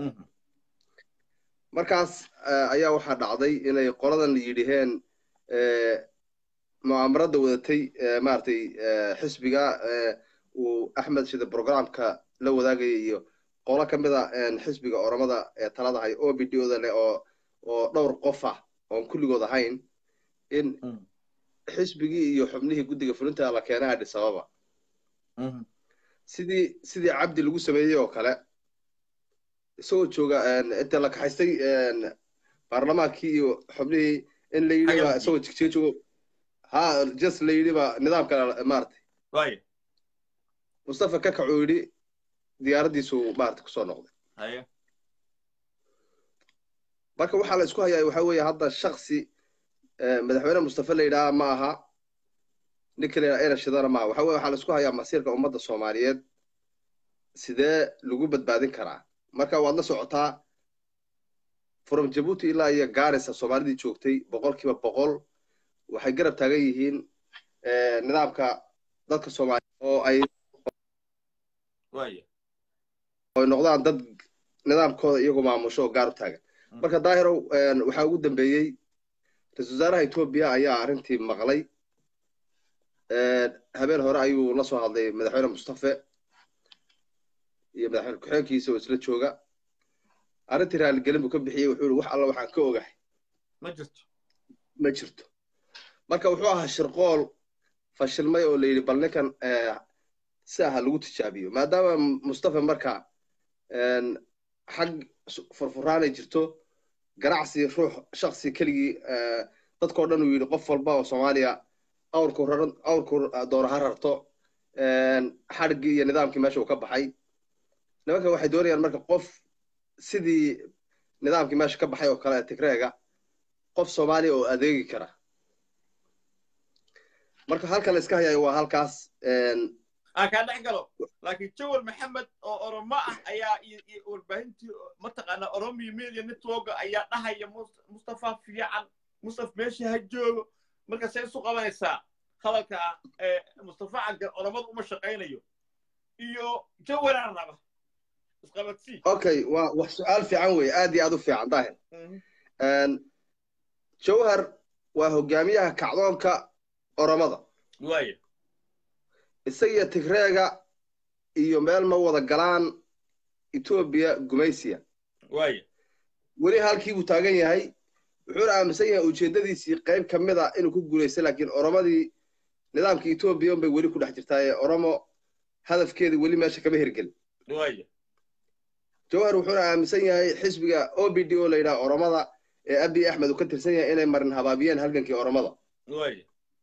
markaas ayaa waxaa dhacday inay qoladan yidhiheen mu'aamarada wadatay maaragtay xisbiga uu axmed shide programka la wadaagaya iyo qolo ka mid a xisbiga oromada ee talada hay o b d oda leh oo oo dhowr qof ah oon kulligood ahayn in xisbigii iyo xubnihii guddiga fulinta la keenay adhis ababa sidii sidii cabdi lagu sameeyey oo kale isagoo jooga inta la kaxaystay baarlamaankii iyo xubnihii in la yidhi ba isagoo jigjiga joogo ha just la yidhi ba nidaamka maaragtay waaya mustafa kakacuu yidhi diyaaraddiisu maaragtay kusoo noqday haya marka waxaa la isku hayaa waxaa weeye hadda shaksi madaxweyne mustafa la yidhaha ma aha ninka la yidhaha era shidana maaha waxa weye waxaa la isku hayaa masiirka ummadda soomaaliyeed sidee lagu badbaadin karaa marka waad la socotaa from jabuuti ilaa iyo gaarisa soomaalidii joogtay boqolkiiba boqol waxay garab taagan yihiin nidaamka dadka soomaaliya oo ay waaya ay noqdaan dad nidaamkooda iyagoo maamusho oo gaar u taagan marka daahirow waxaa ugu dambeeyey ra-isul wasaaraha etoobiya ayaa arrintii maqlay habeen hore ayuu la soo hadlay madaxweyne mustafe iyo madaxweyne ku-xigeenkiisa oo isla jooga arrintii raaligelin buu ka bixiyey wuxuu yihi wax alla waxaan ka ogahay ma jirto ma jirto marka wuxuu ahaa shirqool fashilmay oo la yidhi bal ninkan si aha lagu tijaabiyo maadaama mustafa marka xag furfuraanay jirto ganacsi ruux shaksi keligii dadkao dhan uu yidhi qof walba oo soomaaliya awrku raran awrku doona ha rarto xadhiggii iyo nidaamkii meesha uu ka baxay nimanka waxay doonayaan marka qof sidii nidaamkii meesha ka baxay oo kale tigreega qof soomaaliya oo adeegi kara marka halkan la iska hayayo waa halkaas aan kaa dhex galo laakiin jawal maxamed oo oromo ah ayaa iyo warbaahintii mataqaanaa oromiyo media network ayaa dhahaya mustafa fiican mustaf meesha ha joogo marka see isu qabanaysaa hadalka mustafa cagar oromada uma shaqaynayo iyo jawalaan raba isqabadsii okay waa wax su-aal fiican wey aad iyo aad u fiican daahir jawhar waa hogaamiyaha kacdoonka oromada waaya isagiyo tigreega iyo meel ma wada galaan etoobiya gumaysiya waaya weli halkii buu taagan yahay wuxuuna aaminsan yahay ujeeddadiisii qayb ka mid a inuu ku guulaystay laakiin oromadii nidaamka etoobiya unbay weli ku dhex jirtaa ee oromo hadafkeeda weli meesha kama hirgelin waaya jawhar wuxuuna aaminsan yahay xisbiga o b d o la yidhaha oromada ee abiy axmed uu ka tirsan yahay inay marin habaabiyeen halgankii oromada waaya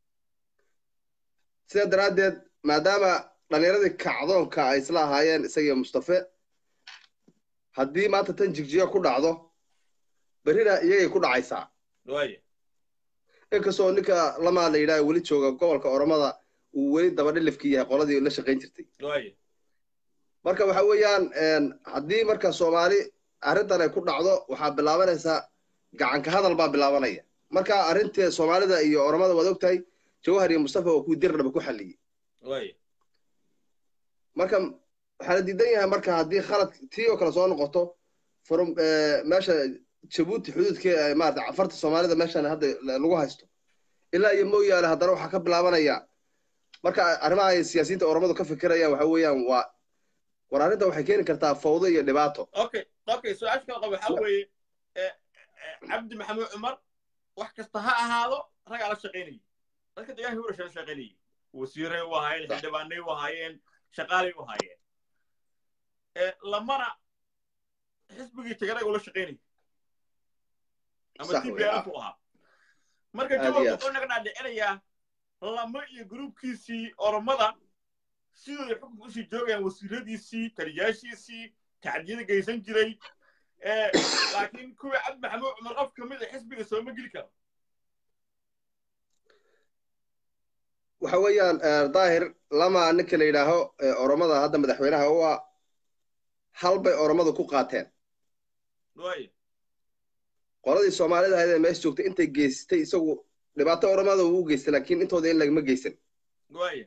sidaa daraaddeed maadaama dhallinyaradii kacdoonka ay isla ahaayeen isagiyo mustafe haddii maanta tan jigjiga ku dhacdo berrina iyagay ku dhacaysaa waaya inkastoo ninka lamaa la yidhaha weli jooga gobolka oromada uu weli dabadhilifkii yahay qoladii la shaqayn jirtay waaya marka waxa weeyaan haddii marka soomaali arrintan ay ku dhacdo waxaa bilaabanaysaa gacanka hadal baa bilaabanaya marka arrintii soomaalida iyo oromada waad ogtahay jawhar iyo mustafa oo kuwii dirdhaba ku xalliyey waaya marka waxaa la diidan yahay marka haddii khalad tii oo kale soo noqoto from meesha jabuuti xuduudkee maarata cafarta soomaalida meeshan hadda lagu haysto ilaa iyo mooyaale haddana waxaa ka bilaabanaya marka arrimaha ay siyaasiyiinta oromadu ka fikirayaan waxa weeyaan waa war arrinta waxay keeni kartaa fawdo iyo dhibaato okay okay su-aasha kala qaba waxaa weeye cabdi maxamuud cumar wax kasta ha ahaado ragaa la shaqaynayay dadka deegaanka urasha la shaqaynayay wasiiray u ahaayeen xildhibaanay u ahaayeen shaqaalay u ahaayeen lamana xisbigii tigaraga ula shaqaynayay ama t b f u ahaa marka jawab wuxuu naga dhaadhicinayaa lama iyo gruubkiisii oromada sidooday xukunka usii joogayaan wasiiradiisii taliyaashiisii tacdiyada geysan jiray laakiin kuwii cabdi maxamuud cumar qof ka mid a xisbiga sooma geli karo waxa weeyaan daahir lama ninka la yidhaaho oromada hadda madaxweynaha u ah hal bay oromadu ku qaateen waaya qoladii soomaalida ahayd ee meesha joogtay intay geystay isagu dhibaato oromada uu u geystay laakiin intooda in lagama geysan waaya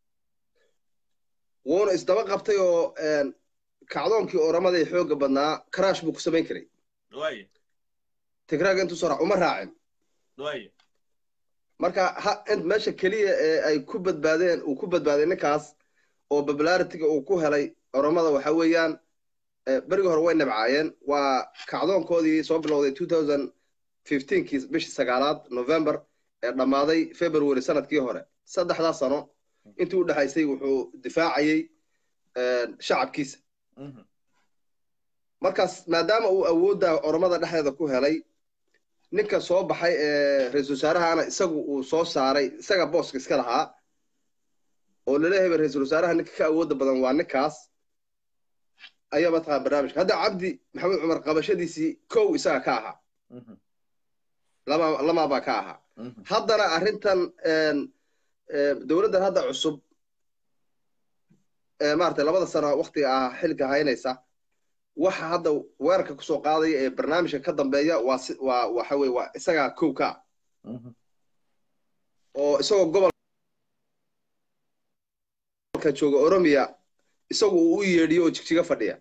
wuuna isdaba qabtay oo kacdoonkii oromada ee xoogga badnaa karaash buu ku samayn karay waaya tigraaga intuu soo uma raacin waaya marka ha int meesha keliya ee ay ku badbaadeen uu ku badbaaday ninkaas oo popularitiga uu ku helay oromada waxa weeyaan berigii hore way nabcaayeen waa kacdoonkoodii soo bilowday two thousand fifteenkii bishii sagaalaad november ee dhammaaday february sanadkii hore saddexdaa sano intii u dhexaysay wuxuu difaacayey shacabkiisa markaas maadaama uu awoodda oromada dhexdeeda ku helay ninka soo baxay ee ra-isul wasaarahana isagu uu soo saaray isaga booska iska lahaa oo laleeyahay ra-isul wasaaraha ninka ka awoodda badan waa ninkaas ayaa mataqana barnaamijka hadda cabdi maxamed cumar qabashadiisii kow isaga ka ahaa lama lamaabaa ka ahaa haddana arrintan dowladdan hadda cusub maaragtay labada sano waktiga ah xilka haynaysa waxa hadda weerarka kusoo qaadaya ee barnaamijka ka dambeeya waa si waa waxa weye waa isagaa kow ka ah oo isagoo gobolka jooga oromiya isagu uu u yeedhiyo oo jigjiga fadhiya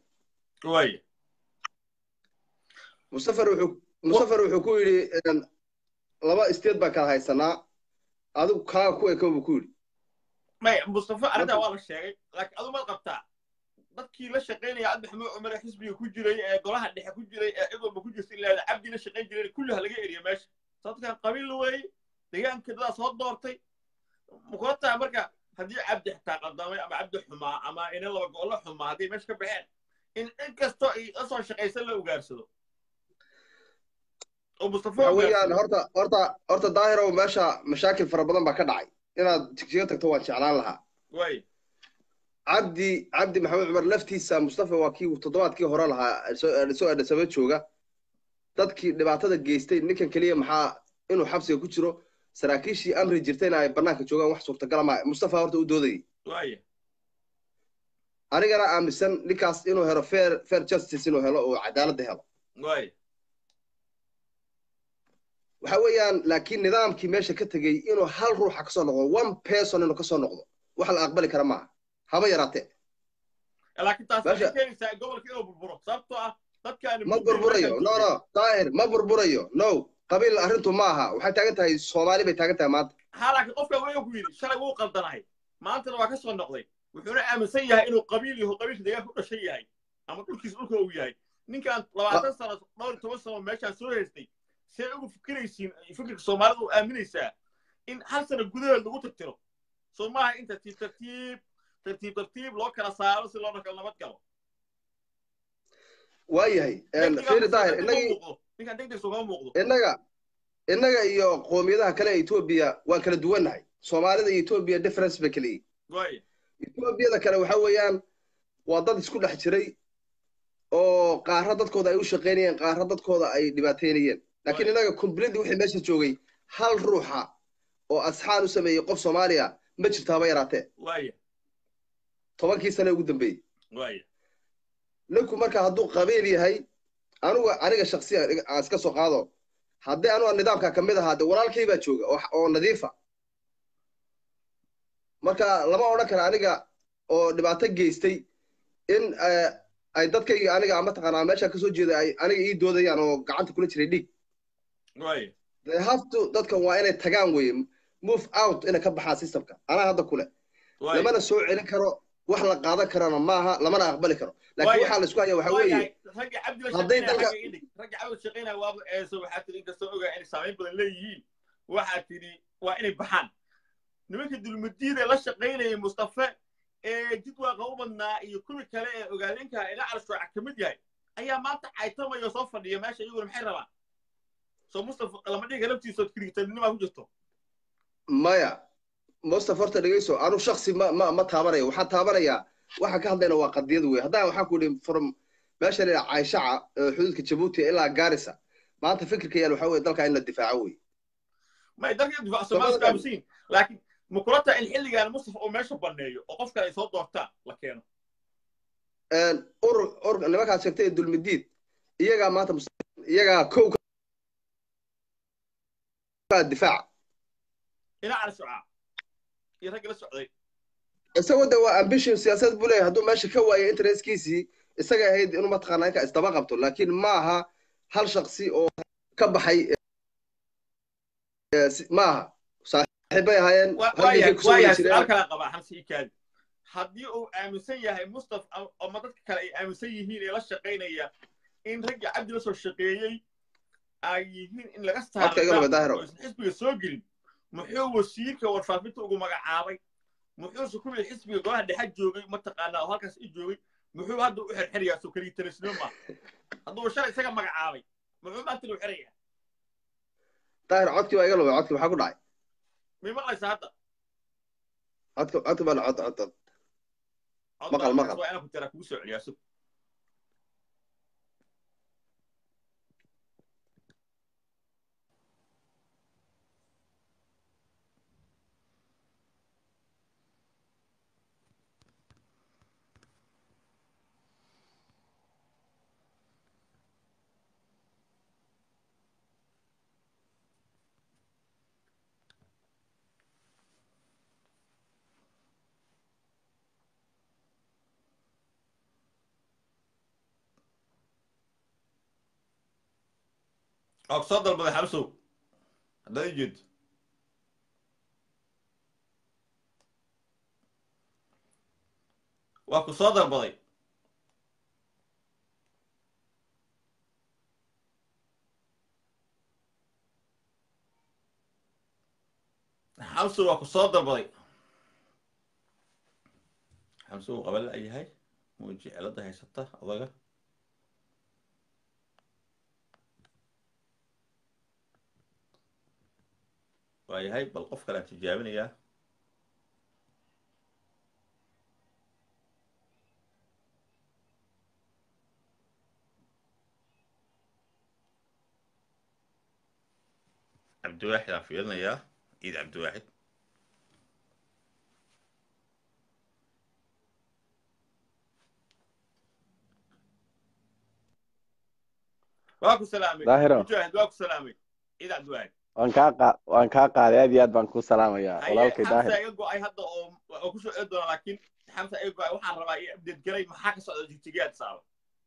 mustafer wuxuu mustafer wuxuu ku yidhi laba state baan kala haysanaa adigu kaaga ku eko buu ku yidhi maya mustafa arrintaa waa la sheegay laakiin adu maad qabtaa dadkii la shaqaynaya cabdi maxamuud cumar ee xisbiga ku jiray ee golaha dhexe ku jiray ee cid walba ku jirta ilaa cabdi la shaqayn jiray kulli ha laga eriya meesha sababtkan qabiil weeye deegaanka dadaa soo doortay makula tahay marka haddii cabdi xitaa qadamay ama cabdi xumaa ama ina laba go'olo xumaa hadday meesha ka baxeen in cid kastoo ay la soo shaqaysan la ugaarsado oo mustafa waxa weeyaan horta horta horta daahirow meesha mashaakil fara badan baa ka dhacay inaad jigjiga tagto waan jeclaan lahaa way cabdi cabdi maxamed cumar laftiisa mustafa waa kii toddobaadkii hore lahaa soo adhasaba jooga dadkii dhibaatada geystay ninkan keliya maxaa inuu xabsiga ku jiro saraakiishii amri jirtayna ay bannaanka joogaan wax suurtagala maa mustafa horta u doodayay way anigana aaminsan ninkaas inuu helo fair fair justice inuu helo oo cadaaladda helo way waxa weeyaan laakiin nidaamkii meesha ka tegey inuu hal ruuxa kasoo noqdo one person inuu kasoo noqdo wax la aqbali kara maaha haba yaraatee laakiin taas waxay keenaysaa gobolka inuu burburo sababtoo ah dadkaan ma burburayo no no daahir ma burburayo no qabiil arrintu ma aha waxay taagan tahay soomaali bay taagan tahay maanta ha laakiin qofka weliga ku yidhi shalay wuu qaldanahay maantana waa ka soo noqday wuxuuna aaminsan yahay inuu qabiil yaho qabiilka deegaanka u dhashan yahay ama dhulkiisa dhulka uu yahay ninkan labaatan sano dhowr iyo toban sano meeshaan soo haystay see ugu fikiraysiin fikirka soomaalida u aaminaysaa in hal sano gudaheed lagu tirtiro soo maaha in tartiib tartiib tartiib tartiib loo kala saaro si loo kala nabad galo waayahay fiiri daahir innagii ninkan degdeg soo kama muuqdo innaga innaga iyo qoomiyadaha kale ee etoobiya waan kala duwannahay soomaalida iyo etoobiya difference bay kala yihin way etoobiyada kale waxa weeyaan waa dad isku dhex jiray oo qaarra dadkooda ay u shaqaynayeen qaarra dadkooda ay dhibaateynayeen laakiin innaga completely wixii meesha joogay hal ruuxa oo asxaan u sameeyey qof soomaaliya ma jirto haba yaraatee waya tobankii sane ugu dambeeyey waya ninku marka hadduu qabiil yahay anugu aniga shaksiyan aan iska soo qaado haddii anuga nidaamka ka mid ahaa de walaalkay baa jooga oo nadiifa marka lama odhan kara aniga oo dhibaato geystay in ay dadkayga aniga mataqaanaa meesha kasoo jeeda ay aniga ii doodayaan oo gacanta kula jiray dhiig waya they have to dadkan waa inay tagaan weye move out inay ka baxaan systemka anaa hadda kule lamana soo celin karo wax la qaadan karana maaha lamana aqbali karo laakiin waxaa la isku haya waxa weeye ragga cabdi la hadday shaqeynaya dalka- xagga idhig ragga cabdi la shaqeynaya waaba eeso waxaa tidhi inkastoo ogaa inay saamayn badan leeyihiin waxaa tidhi waa inay baxaan nimanka dulmudiida la shaqaynaya mustafe ee jidwaaqa u badnaa iyo kuwi kale ee ogaadinka ila calshooca ka mid yahay ayaa maanta caytamaya soo fadhiya meesha iyaguna maxay rabaan soo mustafa lama dhiga laftiisa kirigtaninimaa ku jirto maya mustafa horta dhegeyso anu shaksi ma ma ma taabanayo waxaan taabanayaa waxaan ka hadlayna waa qadiyad wey haddaan waxaan ku idhi from meesha la yidhaha cayshaca ee xuduudka jabuuti ilaa gaarisa maanta fikirka yaal waxaa weye dalka in la difaaco wey may dalka difaac soomaaliya aamusiin laakiin ma kula tahay in xilligan mustafa uu meesha banneeyo oo qof kale ay soo doortaan la keeno urur urur nimankaas sheegtay ee dulmidiid iyagaa maanta mus- iyagaa kow ka difaaca ila calshooca iyo ragga la socday isagoo de waa ambition siyaasad buu leeyahay hadduu meesha ka waayo interestkiisii isaga ahayd inuu mataqaanaa inka isdaba qabto laakiin ma aha hal shaksi oo ka baxay eh, si- ma aha saaxiibbay ahaayeen Wa- halkii waayahay kusoo wada waayahay jireen su'aal kala qabaa xamsi ikaadi haddii uu aaminsan yahay mustaf ama dadka kale ay aaminsan yihiin ee la shaqaynaya in raggii cabdi la soo shaqeeyey ay yihiin in laga Codka iga laba daahiro. saaro xisbiga soo gelin muxuu wasiirka warfaafinta ugu magacaabay muxuuse kuwii xisbiga golaha dhexe joogay mataqaanaa oo halkaas i joogay muxuu hadda u xirxirayaa soo keliya talisnimo ma hadduu shalay isaga magacaabay muxuu maanta u xirayaa daahir codkii baa iga lumay codkii maxaa ku dhacay may maqlaysaa hadda codka codka baa cod cod cod Maqal, maqal. waa inaan ku tiraa kugu soo celiyaa sug oo soo dalbaday xabsow haddaad i jeedo waa ku soo dalbaday xamsow waa ku soo dalbaday xamsow uu qaban la'yahay muuji cilada haysata odaga waayahay bal qof kalean tijaabinayaa cabdiwaaxid aan fiirinayaa ciid cabdiwaaxid waa ku salaamay daahiro mujaahid waa ku salaamay ciid cabdiwaaxid waan kaa qa waan kaa qaaday aad iyo aad baan ku salaamayaa haye walaalkay xamsa daahir iga go-ay hadda oo oo kusoo celi doona laakiin xamsa iga go-ay waxaan rabaa iyo abdeed galay maxaa ka socda jigjigaad saaba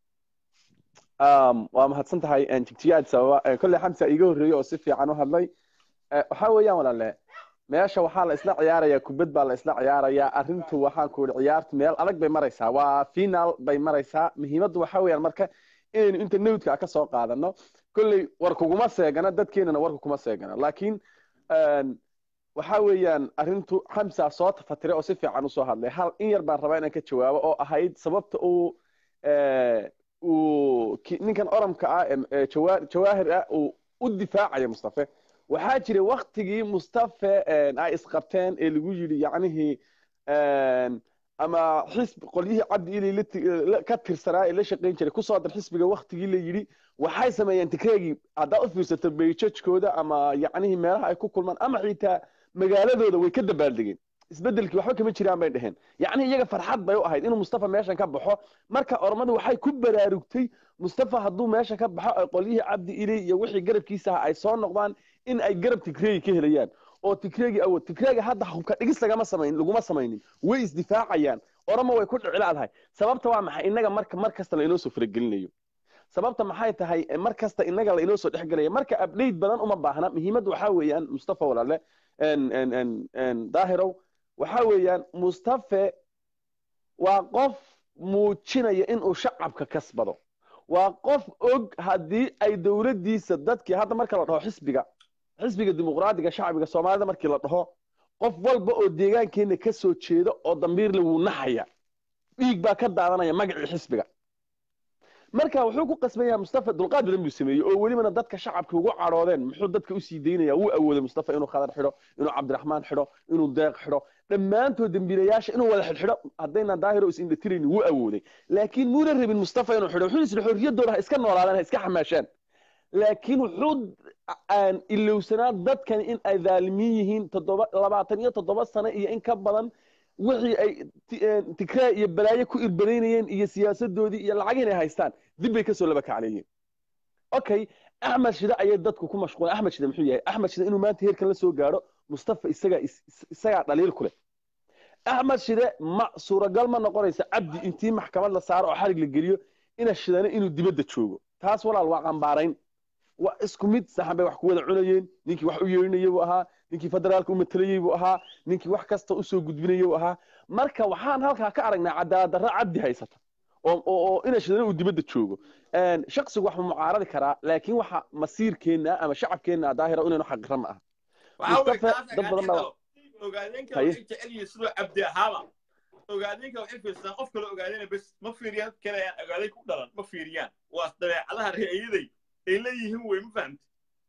Um, waa mahadsan tahay een, jigjigaad sababa Een, kolley xamsa iga horreeyey oo si fiican u hadlay Eh, waxaa weeyaan walaale meesha waxaa la isla ciyaarayaa kubad baa la isla ciyaarayaa arrintu waxaan ku ihi ciyaartu meel adag bay maraysaa waa final bay maraysaa muhiimaddu waxaa weeyaan marka inaynu inta newdka ka soo qaadano kolley war kuguma seegana dadkeenana warka kuma seegana laakiin een, waxaa weeyaan arrintu xamsa soo tafatire oo si fiican usoo hadlay hal in yar baan rabaa inaan ka jawaabo oo ahayd sababta uu eh, uu ki- ninkan oramka ah ee- ee Jawa- jawaahir ah uu u difaacayo mustafe waxaa jiray waktigii mustafe een, ay isqabteen ee lagu yidhi yacnihii een, ama xisbi qolyihii cabdi ilay la ti- la- ka tirsanaa ee la shaqayn jiray kusoo dar xisbiga waktigii la yidhi waxay sameeyeen tikreegii haddaa u fiirsato beijajkooda ama yacnihii meelaha ay ku kulmaan ama xitaa magaaladooda way ka dabaaldegeen isbedelkii waxba kama jiraan bay dheheen yacni iyaga farxad bay u ahayd inuu mustafa meeshan ka baxo marka oromadu waxay ku baraarugtay mustafa hadduu meesha ka baxo ay qolyihii cabdi ilay iyo wixii garabkiisa ah ay soo noqdaan in ay garab tigreegi ka helayaan oo tigreegi awood tigreegi hadda hubka dhigis lagama samayn laguma samaynin way isdifaacayaan oromo way ku dhiclaadahay sababta waa maxay innaga marka mar kasta la inoo soo faragelinayo sababta maxay tahay eh, mar kasta innaga la inoo soo dhexgelaya marka update badan uma baahna muhiimadda waxaa weeyaan mustafa walaale en- en- en- en, daahirow waxaa weeyaan mustafe waa qof muujinaya inuu shacabka kasbado waa qof og haddii ay dowladdiisa dadkii hadda marka la dhaho xisbiga xisbiga dimuqraadiga shacbiga soomaalida markii la dhaho qof walba oo deegaankeena ka soo jeeda oo dambiirle wuu naxaya dhiig baa ka daadanaya magacii xisbiga marka wuxuu ku qasbanyaha mustafa dulqaad badan buu sameeyey oo welibana dadka shacabka ugu cadhoodeen muxuu dadka usii daynaya wuu awooday mustafa inuu khadar xidho inuu cabdiraxmaan xidho inuu deeq xidho dhammaantood dembiilayaasha inuu wada xidhxidho haddaynan daahiro is indhatirayni wuu awooday laakiin muuna rabin mustafa inuu xidho wuxuu isla xorriyaddooda ha iska noolaadaan ha iska xamaashaan laakiin wuxuu aan ilowsanaa dadkani in ay dhaalimiin yihiin toddoba labaatan iyo toddoba sano iyo in ka badan wixii ay ti- eh, tigree iyo balaayo ku irbanaynayeen iyo siyaasadoodii iyo lacag inay haystaan dib bay kasoo laba kacleeyeen okay axmed shide ayay dadku ku mashquulen axmed shide muxuu yahay axmed shide inuu maanta heerkan la soo gaadho mustafa isagaa is- is- isagaa dhaliil ku leh axmed shide ma suuragal ma noqonaysa cabdi intii maxkamad la saaro oo xarig la geliyo ina shidane inuu dibadda joogo taas walaal waa qambaarayn waa isku mid saxan bay wax ku wada cunayeen ninkii wax u yeerinayay buu ahaa ninkii federaalka u matalayey buu ahaa ninkii wax kasta usoo gudbinayay buu ahaa marka waxaan halkaa ka aragnaa cadaaladdarra cabdi haysata oo oo oo ina shidana uu dibadda joogo shaksigu wax ma mucaaradi karaa laakiin waxa masiirkeenna ama shacabkeenna daahira inaynu xaqira ma aha Mustafa, dad badan baa- ogaadeenka Haye. waxay jecel yihiin sidoo cabdi ahaaba ogaadeenka waxay fiirsadaan qof kale ogaadeen bes ma fiiriyaan kale aan ogaadeen ku dhalan ma fiiriyaan waa dabeecadaha reeyaday ay leeyihiin wey ma fahamti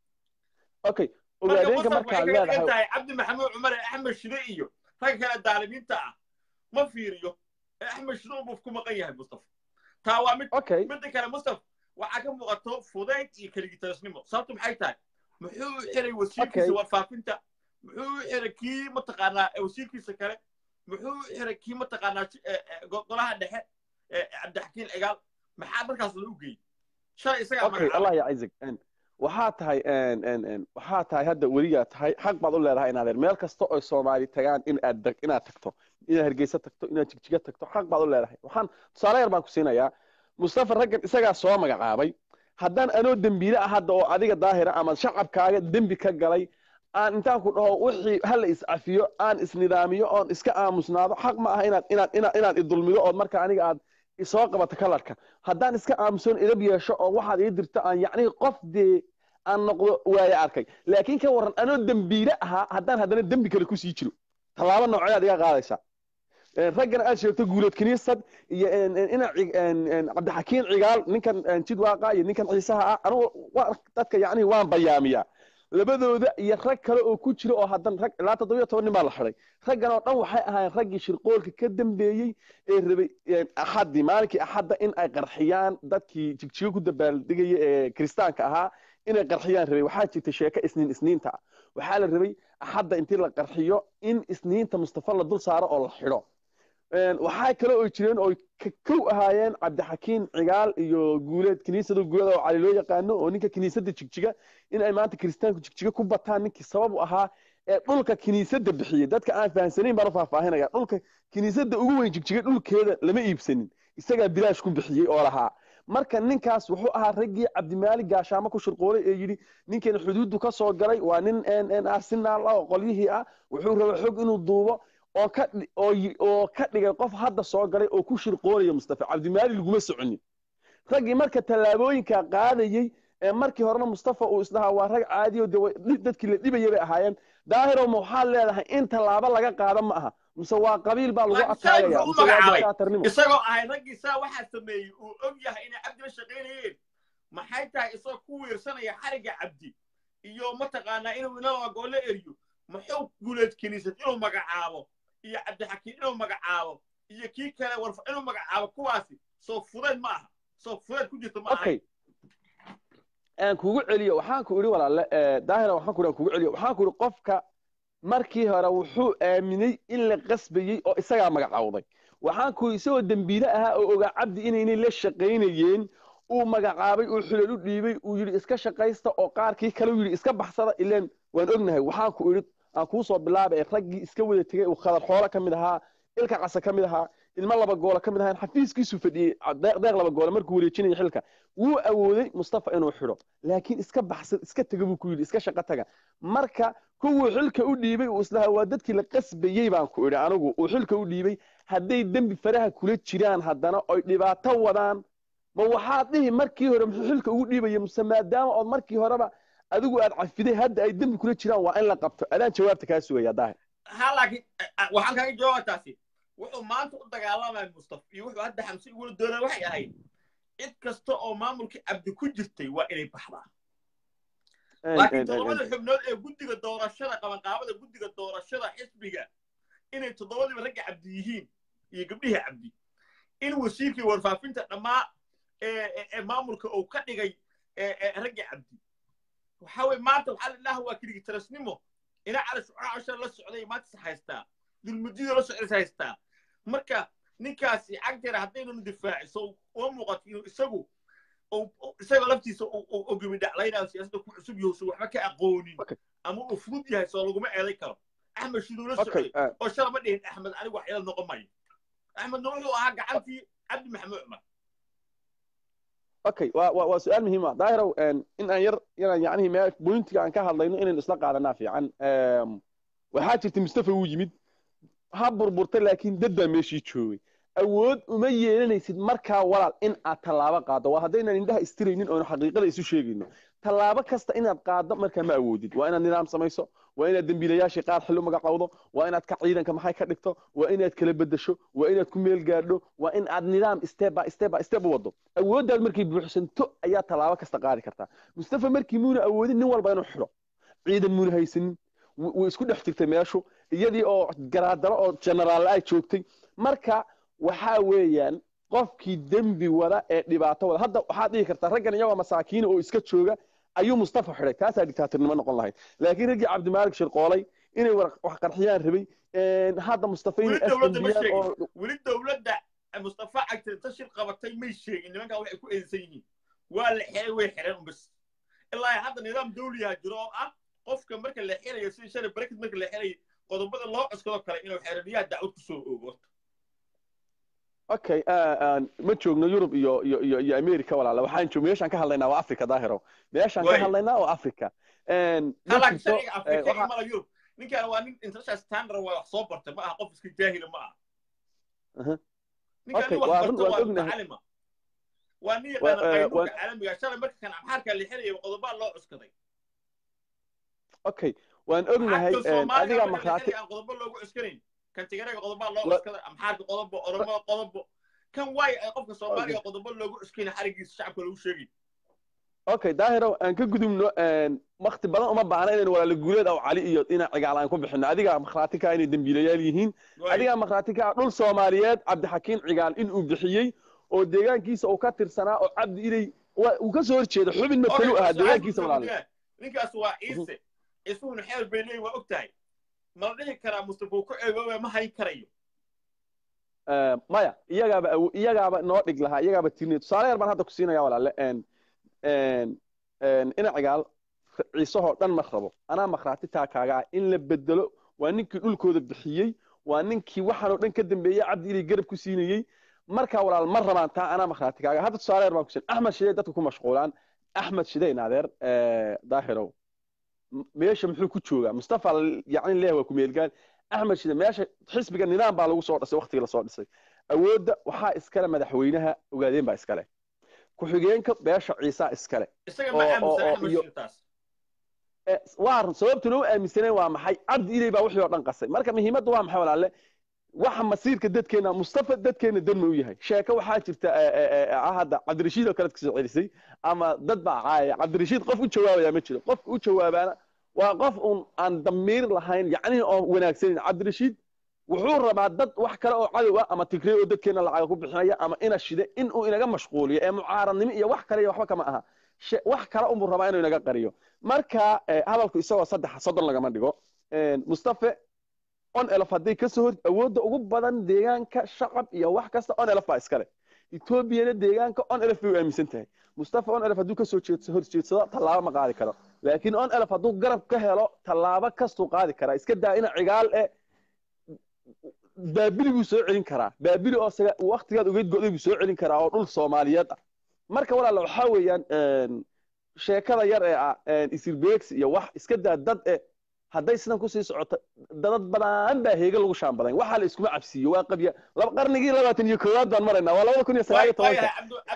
okay marka ogaadeenka masar markaad waxay kaga dhigan leedahay tahay cabdi maxamuud cumar ee axmed shide iyo ragga kale daalimiinta ah ma fiiriyo ee axmed shide unbuu ku maqan yahay mustafa taa waa mid okay midda kale mustaf waxaa ka muuqato fudayd iyo keligitarasnimo sababtu maxay tahay muxuu u xiray wasiirkiisa Okay. warfaafinta muxuu u xiray kii mataqaanaa eh, wasiirkiisa kale muxuu u xiray kii mataqaanaa shi- eh, eh, go- golaha dhexe eh, cabdixakiin cigaal maxaa markaas loo geeyey shalay isagaa okay magacaabay allah ya isaac Een, waxaa tahay een, een, een, waxaa tahay hadda weligaa tahay xaq baad u leedahay inaad er meel kasta oo soomaali tagaan in aad dag- inaad tagto inaad hargeysa tagto inaad jigjiga tagto xaq baad u leedahay waxaan tusaale yar baan ku siinayaa mustafa raggan isagaa soo magacaabay haddaan anoo dembiile ah hadda oo adiga daahira ama shacabkaaga dembi ka galay aan intaan ku dhaho wixii hala iscafiyo aan isnidaamiyo oon iska aamusnaado xaq ma aha inaad inaad inaad inaad idulmido ood marka aniga aad isoo qabato kalarka haddaan iska aamusoon idab yeesho oo waxaad ii dirto aan yacni qof dee aan noqdo waaye arkay laakiin ka warran anoo dembiile ahaa haddaan haddana dembi kale kusii jiro tallaabo noocee aad iga qaadaysaa Een, raggana aad sheegto guuleed kiniisad iyo een, een, ina cig- een, een, cabdixakiin cigaal ninkan een, jidwaaqa iyo ninkan ciisaha ah anugu waa- dadka yacni waan bayaamiyaa labadooda iyo rag kale oo ku jira oo haddan rag ilaa toddobiyo toban nin baa la xiday raggan oo dhan waxay ahaayeen raggii shirqoolka ka dambeeyey ee rabay een, axaddii maalinkii axadda in ay qarxiyaan dadkii jigjigo ku dabaaldegaya ee kiristaanka ahaa inay qarxiyaan rabay waxaa jirta sheeko isniin isniinta ah waxaa la rabay axadda intii la qarxiyo in isniinta mustafa la dul saaro oo la xidho Een, waxaa kale oo jireen oo ka kow ahaayeen cabdixakiin cigaal iyo guuleed kiniisada guuleda oo cali loo yaqaano oo ninka kiniisadda jigjiga in ay maanta kiristaanku jigjiga ku bataan ninkii sabab u ahaa ee dhulka kiniisadda bixiyey dadka aan fahamsanayn baan u faahfaahinaya dhulka kiniisadda ugu weyn jigjiga dhulkeeda lama iibsanin isagaa bilaash ku bixiyey oo lahaa marka ninkaas wuxuu ahaa raggii cabdimaalig gaashaamo ku shirqoolay ee yidhi ninkan xuduuddu ka soo galay waa nin een, een, arsenaal ah oo qolyihii ah wuxuu rabay xog inuu duubo oo ka dhi- oo yi- oo ka dhigay qof hadda soo galay oo ku shirqoolaya mustafa cabdimaali laguma soconin raggii marka tallaabooyinka qaadayey ee markii horena mustafa uu isdhahaa waa rag caadi oo dee way- dhi- dadkii la dhibaya bay ahaayeen daahirow ma waxaad leedahay in tallaabo laga qaado ma aha mise waa qabiil baa lagu Laakiin shalay ataagaya muxuu u mise waa magacaabay? dictaatornimo isagoo ahay raggii saa waxaa sameeyey uu og yahay inay cabdi la shaqaynayeen maxay tahay isagoo ku wiirsanaya xarigga cabdi iyo mataqaanaa inuu inala goole eriyo muxuu guuleed kiniisad inuu magacaabo iyo cabdixakiin inuu magacaabo iyo kii kale warfa inuu magacaabo kuwaasi soo fudeed ma aha soo fudeed ku jirta ma aha okay aan kugu celiyo waxaan ku idhi walaale eh, daahira waxaan ku idhi aan kugu celiyo waxaan ku idhi qofka markii hore wuxuu aaminay in la qasbayey oo isagaa magacawday waxaan ku idhi isagoo dembiile ahaa oo ogaa cabdi inaynay la shaqaynayeen uu magacaabay uu xulal u dhiibay uu yidhi iska shaqaysta oo qaarkii kale uu yidhi iska baxsada ileen waan ognahay waxaan ku idhi aan kuu soo bilaabay ee raggii iska wada tegey uu khadar xoolo ka mid ahaa ilka casa ka mid ahaa ilmo laba goolo ka mid ahaan xafiiskiisu fadhiyey deeq deeq laba goolo markuu wareejinaya xilka wuu awooday mustafa inuu xidho laakiin iska baxsa iska taga buu ku yidhi iska shaqo taga marka kuwuu xilka u dhiibay uu islahaa waa dadkii la qasbayey baan ku idhi anigu uu xilka u dhiibay hadday dembi faraha kula jiraan haddana oy dhibaato wadaan ma waxaad dhihi markii hore muxuu xilka ugu dhiibaya muse maadaama ood markii horeba adigu aad cafiday hadda ay dembi kula jiraan waa in la qabto adaan jawaabta kaa sugaya daahir ha laakiin waxaan kaga jawaaba taasi wuxuu maanta u dagaalamaya mustafa iyo wuxuu hadda xamse igula doonaya waxay ahayd cid kasta oo maamulkii cabdi ku jirtay waa inay baxdaa laakiin toddobada xubnood ee guddiga doorashada qabanqaabada guddiga doorashada xisbiga inay toddobadiiba ragga cabdi yihiin iyo gabdhihii cabdi in wasiirkii warfaafinta dhammaa ee maamulka uu ka dhigay ragga cabdi waxa weye maanta waxaa la idhaha waa kirigitarasnimo ina cali shucaasha la socday maanta is haystaa dulmudida la socday is haystaa marka ninkaasi cagteera haddaynu difaaciso uma muuqato inuu isagu isaga laftiisa oo gabidhaclaynayo siyaasadda ku cusub yahay so waxba ka aqoonin ama uu fudud yahay soo laguma eeday karo axmed shiduu la socday oo shala ma dhihin axmed anigu wax ila noqon mayo axmedna wuxuu ahaa gacantii cabdi maxamuud cumar okay waa waa waa su-aal muhiim ah daahirow in aan yar inaan yacnihi mee bointiga aan ka hadlayno inaynu isla qaadanaa fiican waxaa jirta mustafa wuu yimid ha burburtay laakiin dad baa meeshii joogay awood uma yeelanaysid markaa walaal in aad tallaabo qaaddo waa haddaynan indhaha istiraynin oonu xaqiiqada isu sheegayno tallaabo kasta inaad qaaddo markaa ma awoodid waa inaad nidaam samayso waa inaad dembiilayaashii qaar xillu magacowdo waa inaad ka ciidanka maxay ka dhigto waa inaad kala bedesho waa inaad ku meel gaadho waa in aad nidaam step by step by step u waddo awooddaad markay buuxsanto ayaa tallaabo kasta qaadi kartaa mustafa markii muuna awoodin nin walba inuu xidho ciidan muuna haysanin way isku dhex jirtay meeshu iyadii oo garaadaro oo generaal ay joogtay marka waxaa weeyaan qofkii dembi wada ee dhibaato wada hadda waxaad dhihi kartaa raggan iyagoo masaakiina oo iska jooga ayuu mustafa xidhay taasaa dictaatornimo noqon lahayd laakiin raggii cabdimaalik shirqoolay inay wax qarxiyaan rabay hadda mustafa inay asbiyaan oo weli dowladda mustafa cagtirta shir qabatay may sheegin nimankaa waxay ku eedeysan yihiin waa la xiray way xireen un bas ilaa hadda nidaam dawliyaha jiro oo ah qofka marka la xirayo sidii shalay barakid marka la xirayo qodobada loo cuskado kale inuu xeradiyaha dacwad kusoo oogo okay ma joogno yurub iyo iyo iyo iyo america walaala waxaan joog meeshaan ka hadlaynaa waa africa daahiro meeshaan ka hadlaynaa waa africa halak sharciga afrika iyo mala yurub ninkaan waa nin international standard waa wax soo bartay ma aha qof iska jaahila ma aha ninkaan nin wax barta waa mutacalima waa nin yaqaana qaynuunka caalamiga shalay marka kan abxaarka la xirayo qodobaa loo cuskaday okay waan ognahay adiga makraati aan qodobo loogu cuskanayn kan tigaraga qodobaa loo cuskaday amxaarka qodobo oromada qodobo kan waay ay qofka soomaaliga qodobo loogu cuskayna xarigiisa shacabka lagu sheegay okay daahirow aan ka gudubno wakti badan uma baahna inaynu walaala guuleed aw cali iyo dhinac cigaal aan ku bixino adigaa makhraati ka inay dembiilayaal yihiin adigaa makhraati ka dhul soomaaliyeed cabdixakiin cigaal inuu bixiyey oo deegaankiisa uu ka tirsanaa oo cabdi inay uu ka soo horjeeda xubin matalu ahaa deegaankiisa walaala ninkaas waa ciise isuhuna xeel bay leeyihin waa og tahay mala dhihi karaa mustafa uu ku ceebooba ma hayn karayo maya iyagaaba iyagaaba noo dhig lahaa iyagaaba tirnay tusaale yar baan hadda ku siinaya walaale ina cigaal ciisahoo dhan ma rabo anaa makhraati taa kaaga ah in la bedelo waa ninkii dhulkooda bixiyey waa ninkii waxaanoo dhan ka dambeeyey cabdi inay garab ku siinayey markaa walaal ma rabaan taa anaa makhraati kaaga hadda tusaale yar baan ku siin axmed shidey dadka ku mashquulaan axmed shideyn adeer daahirow meesha muxuu ku joogaa mustafa yacni leeh waa ku meelgaan axmed shide meesha xisbiga nidaam baa lagu soo dhisay waqtigii lasoo dhisay awoodda waxaa iskale madaxweynaha ogaadeen baa iskale ku-xigeenka beesha ciisaa iskale waa sababtu loo aaminsaneen waa maxay cabdi iley baa wixii oo dhan qasay marka muhiimadda waa maxay walaale waxa masiirka dadkeena mustafa dadkeena danma u yahay sheeko waxaa jirta hadda cabdirashiid oo kale kasoo celisay ama dad baa caaya cabdirashiid qof u jawaabaya ma jiro qofka u jawaabaana waa qof un aan damiir lahayn yacnihi oo wanaagsanin cabdirashiid wuxuu rabaa dad wax kale oo cadow ah ama tigrey oo dadkeena lacaga ku bixinaya ama ina shide in uu inaga mashquuliyo ee mucaaradnimo iyo wax kale iyo waxba kama aha wax kale unbuu rabaa inuu inaga qariyo marka hadalku isagoo saddex soddon lagama dhigo mustafe on elf hadday ka soo hor awoodda ugu badan deegaanka shacab iyo wax kasta on elf baa iskale etoobiyana deegaanka on elf bay u aaminsan tahay mustafa on elf hadduu kasoo horjeedsado tallaabo ma qaadi karo laakiin on elf hadduu garab ka helo tallaabo kastuu qaadi karaa iska daa ina cigaal e baabili buu soo celin karaa baabili oo waktigaad ugeyd go'day buu soo celin karaa oo dhul soomaaliyeed ah marka walaala waxaa weeyaan sheekada yar ee ah isirbeegsi iyo wax iska daa dad e hadday sidan kusii socoto dadad badan baa heega lagu shaambadayn waxaa la iskuma cabsiiyo waa qabya qarnigii labaatan iyo koowaad baan maraynaa waa labada kun iyo sagaal iyo tobanka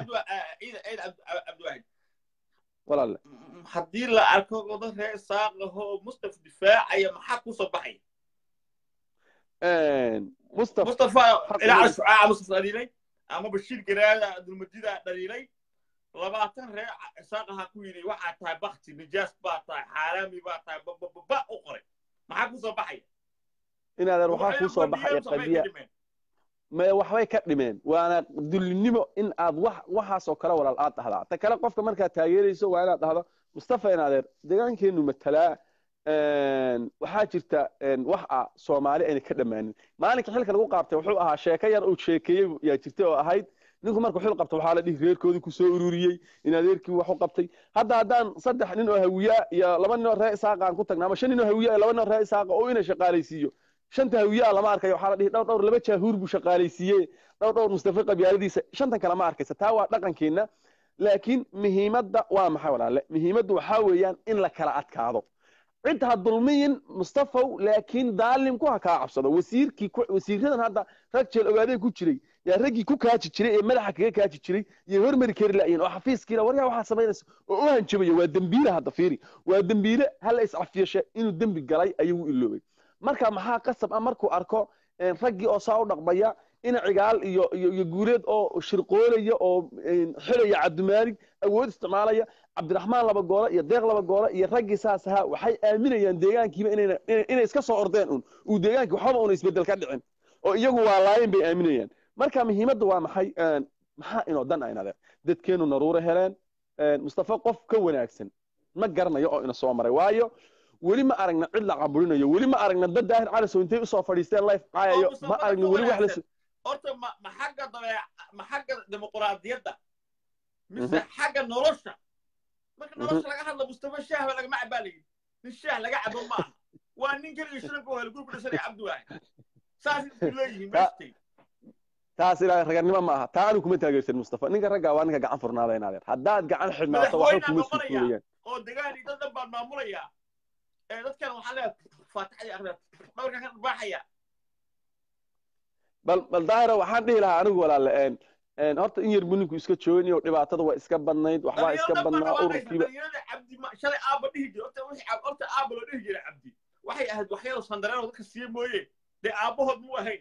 walaale haddii la arko wada ree saaqaho mustaf difaacaya maxaa kusoo baxaya mustafa mustafa ilaa shucaaca mustaf dhaliilay ama bashiir garaada dulmadida dhaliilay labaatan ree saaqaha ku yidhi waxaa tahay bakti nijaas baa tahay xaaraami baa tahay bababa u qoray maxaa kusoo baxaya in adeer waxaa kuu soo baxaya qadiya maya waxbay ka dhimeen waana dullinimo in aad wax waxaasoo kale walaal aad dhahdaa ta kale qofka markaad taageerayso waa inaad dhahdo mustafa in adeer deegaankeenu matalaa waxaa jirta wax ah soomaali ayna ka dhammaanin maalinka xilka lagu qaabtay wuxuu ahaa sheeko yar uu sheekeeyey yaa jirtay oo ahayd ninku markuu xil qabto waxaa la dhihi reerkoodii ku soo ururiyey in adeerkii wax u qabtay hadda haddaan saddex nin oo hawiyaa iyo laba nin oo ree isaaqa aan ku tagna ama shan nin oo hawiyaa iyo laba nin oo ree isaaqa oo ina shaqaalaysiiyo shanta hawiyaa lama arkayo waxaa la dhihi dhowr dhowr laba jaahuur buu shaqaalaysiiyey dhowr dhowr mustafa qabyaaladiisa shantan kale ma arkaysa taa waa dhaqankeenna laakiin muhiimadda waa maxay walaale muhiimaddu waxaa weeyaan in la kala adkaado cid ha dulmiyin mustafaw laakiin daalimku ha kaa cabsado wasiirkii wasiiradan hadda rag jeel ogaadee ku jiray yaa raggii ku kaaji jiray ee madaxa kaga kaaji jiray iyo hormari kari la'yiin oo xafiiskiila waryaa waxaa samaynaysa oo u hanjabaya waa dembiile hadda fiiri waa dembiile hala iscafiyashe inuu dembi galay ayuu u iloobay marka maxaa qasab ah markuu arko raggii oo saa u dhaqmaya ina cigaal iyo iyo iyo guuleed oo shirqoolaya oo xilaya cabdimaalig awood isticmaalaya cabdiraxmaan laba goole iyo deeq laba goole iyo raggii saas ahaa waxay aaminayaan deegaankiiba inayna inay iska soo ordeen un uu deegaankii waxba una isbedel ka dhicin oo iyagu waa laayeen bay aaminayaan marka muhiimadda waa maxay maxaa inoo dan ayna adeer dadkeenu naruure heleen mustafa qof ka wanaagsan ma garanayo oo ina soo maray waayo weli ma aragna cid la caburinayo weli ma aragna dad daahir calasow intay usoo fadhiisteen life caayayo ma aragna weli wax la horta ma ma xagga dabeec ma xagga dimuquraadiyadda mise xagga nolosha marka nolosha laga hadla mustafa shaahba lagama cabaa layidhi nin shaah laga cabo ma aha waa nin keliya shiranka oo halgurku dhisanay cabdiwaahi saas isku leeyihiin meestay taas ilaa raganimo ma aha taa anu kuma taageersan mustafa ninka raggaa waa ninka gacan furnaada inaad haddaad gacan xidhnaato waxba kuma sukuurayaan oo degaan iyo dad dhan baan maamulayaa ee dadkan waxaa leeyahay faatixadii akhriya dhabarkan ka dharbaaxaya bal bal daahira waxaan dhihi lahaa anigu walaale horta in yar buu ninku iska joogin iyo dhibaatada waa iska badnayd waxbaa iska badnaa ururkiiba dhalinyarada cabdi shalay aaba dhihi jira horta wixii horta aaba loo dhihi jiray cabdi waxay ahayd waxyada sandareen oo dadka siiye mooye dee aabahood muu ahayn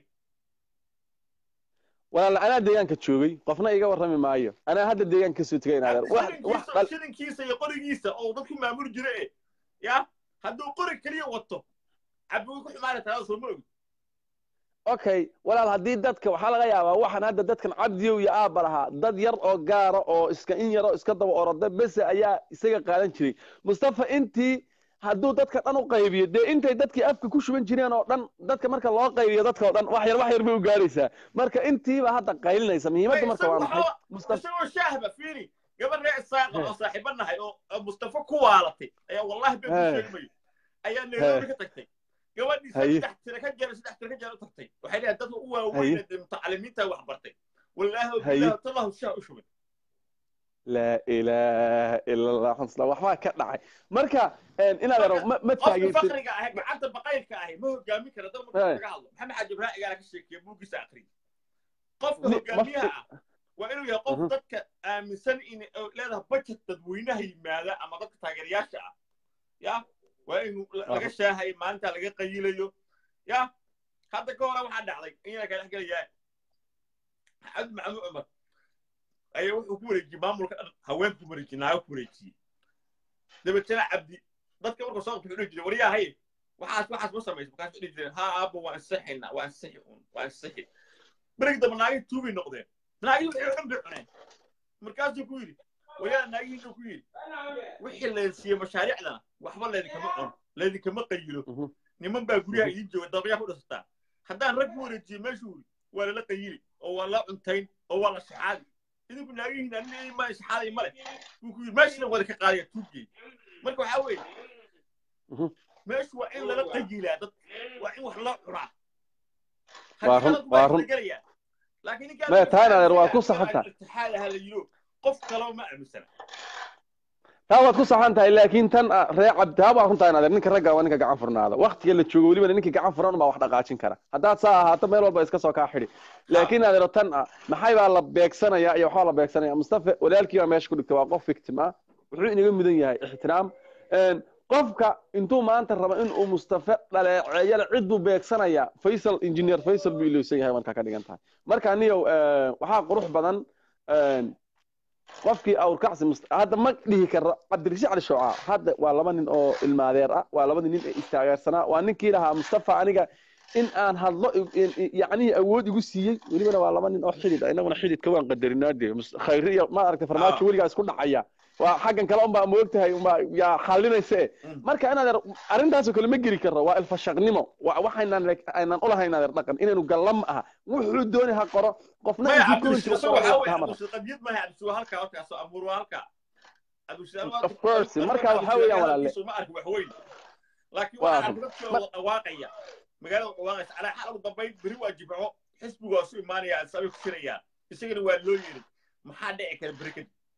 walaale anaa deegaanka joogay qofna iga warrami maayo anaa hadda deegaanka kasoo tegay inaadeer shilinkiisa iyo qorigiisa oo dadku maamuli jira e ya hadduu qori keliya wato cabdi way ku xumaanay talada soo ma ogid okay walaal haddii dadka waxaa laga yaabaa waxaan hadda dadkan cabdiyow iyo aabba lahaa dad yar oo gaara oo iska in yaro iska daba oroda bese ayaa isaga qaadan jiray mustafa intii hadduu dadka dhan u qaybiyo dee intay dadkii afka ku shuban jireen oo dhan dadka marka loo qaybiyo dadka oo dhan wax yar wax yar bay u gaaraysaa marka intiiba hadda qaylinaysa muhiimadda marka waa maxay isagoo shaahba fiiri gabar reer isaaqa oo saaxiiba nahay oo mustafa ku waalatay ayaa wallahi been ku sheegmayo ayaa nairobi ka tagtay gabadhii saddex tira ka jeer saddex tira ka jeer u tagtay waxay leedahay dadka u waaweyn ee mutacalimiinta wax bartay wallaahi billahi tallahu shaa u shubay laa ilaaha ila allah xusna waxbaa ka dhacay marka inaad aro ma ma taageertin fakriga ahay gacanta baqaylka ahay ma hogaamin kara dad marka laga hadlo maxamed xaaji ibraahim igaala ka sheekeeye buuggiisa akhriya qofka hogaamiyaha ah waa inuu yahay qof dadka aaminsan in leedahay budget dadweynaha yimaada ama dadka taageerayaasha ah ya waa in laga shaahayo maalinta laga qayilayo ya hadda ka hore waxaa dhacday inana ka dhex gelayaa cabdi maxamuud cumar ayaa wuxuu ku wareejiyey maamulka dhan haweenku ku wareejiyey naago ku wareejiyey dabeetana cabdi dadka markuu soo qabtay wuxuu dhihi jiray waryaa haye waxaas waxaas ma samaysa markaas wuxuu dhihi jiray haa aabba waa ansixinaa waa ansixi un waa ansixi berigi dambe naagihii tuubay noqdeen naagihii waxay xun bay cuneen markaasuu ku yidhi wayaa naagihiinu ku yidhi wixii leen siiyey mashaariicdana waxba laydinkama cuno laydinkama qayilo niman baa guryaha idiin jooga dabaqyaa ku dhisataa haddaan rag ku wareejiyo meeshuu yidhi waa lala qayili oo waa la cuntayn oo waa la shaxaadi idinku naagihiin anina ma shaxaaday male buu ku yidhi meeshana wada ka qaadaya tuuggeey marka waxaa weeye meeshu waa in lala qayilaa dad waa in wax loo cunaa waa run waa run laakiin maya taa inadeer waa ku saxanta itixaadaha la yiro qof kaloo ma aaminsana taa waad ku saxan tahay laakiin tan ree cabdi taa waa runtaa inadeer ninka ragga waa ninka gacan furnaada waktiga la joogo welibana ninka gacan furan baa wax dhaqaajin kara haddaad saa ahaato meel walba iska soo kaa xidhi laakiin inadeero tan ah maxay baa la beegsanaya iyo waxbaa la beegsanaya mustafa walaalkii baa meesha ku dhigtay waa qof victim ah wuxuu inaga mudan yahay ixtiraam qofka intuu maanta rabo in uu mustafa dhaleeceeyana cid buu beegsanayaa faysal engineer faysal buu ilowsan yahay markaa ka dhigan tahay marka aniyow waxaa qurux badan qofkii awrkacsi hadda ma dhihi karo cabdirashiid cali shooca hadda waa laba nin oo ilmaadeer ah waa labadii nin ee istaageersanaa waa ninkii lahaa mustafa aniga in aan hadlo yacnihii awood igu siiyey welibana waa laba nin oo xidid ah inaguna xididka waan qadarinaa dee khayri iyo ma aragtay farmaajo weligaa isku dhacaya waa xaggan kale unbaa moogtahay unbaa yaa xalinayse marka inaad arrintaasoo kale ma geli karno waa ilfashaqnimo waxaynan aynan ulahayn inaad dhaqan inaynu galla ma aha wuxuu dooni ha qoro qofna qadiyad maaha cabdisuwa halkaa halkaasoo abuur waa halkaa of course marka waxaa weeyaan walaalle ma arki wax weyn laakiin waxaa arki dadkii oo dhawaaqaya magaalada dhawaaqaysa calaa xal ugu dambayn beri waa jibco xisbigu waa su imaanaya asabay ku jirayaan isagana waa loo yeeray maxaa dhici kara beri kadib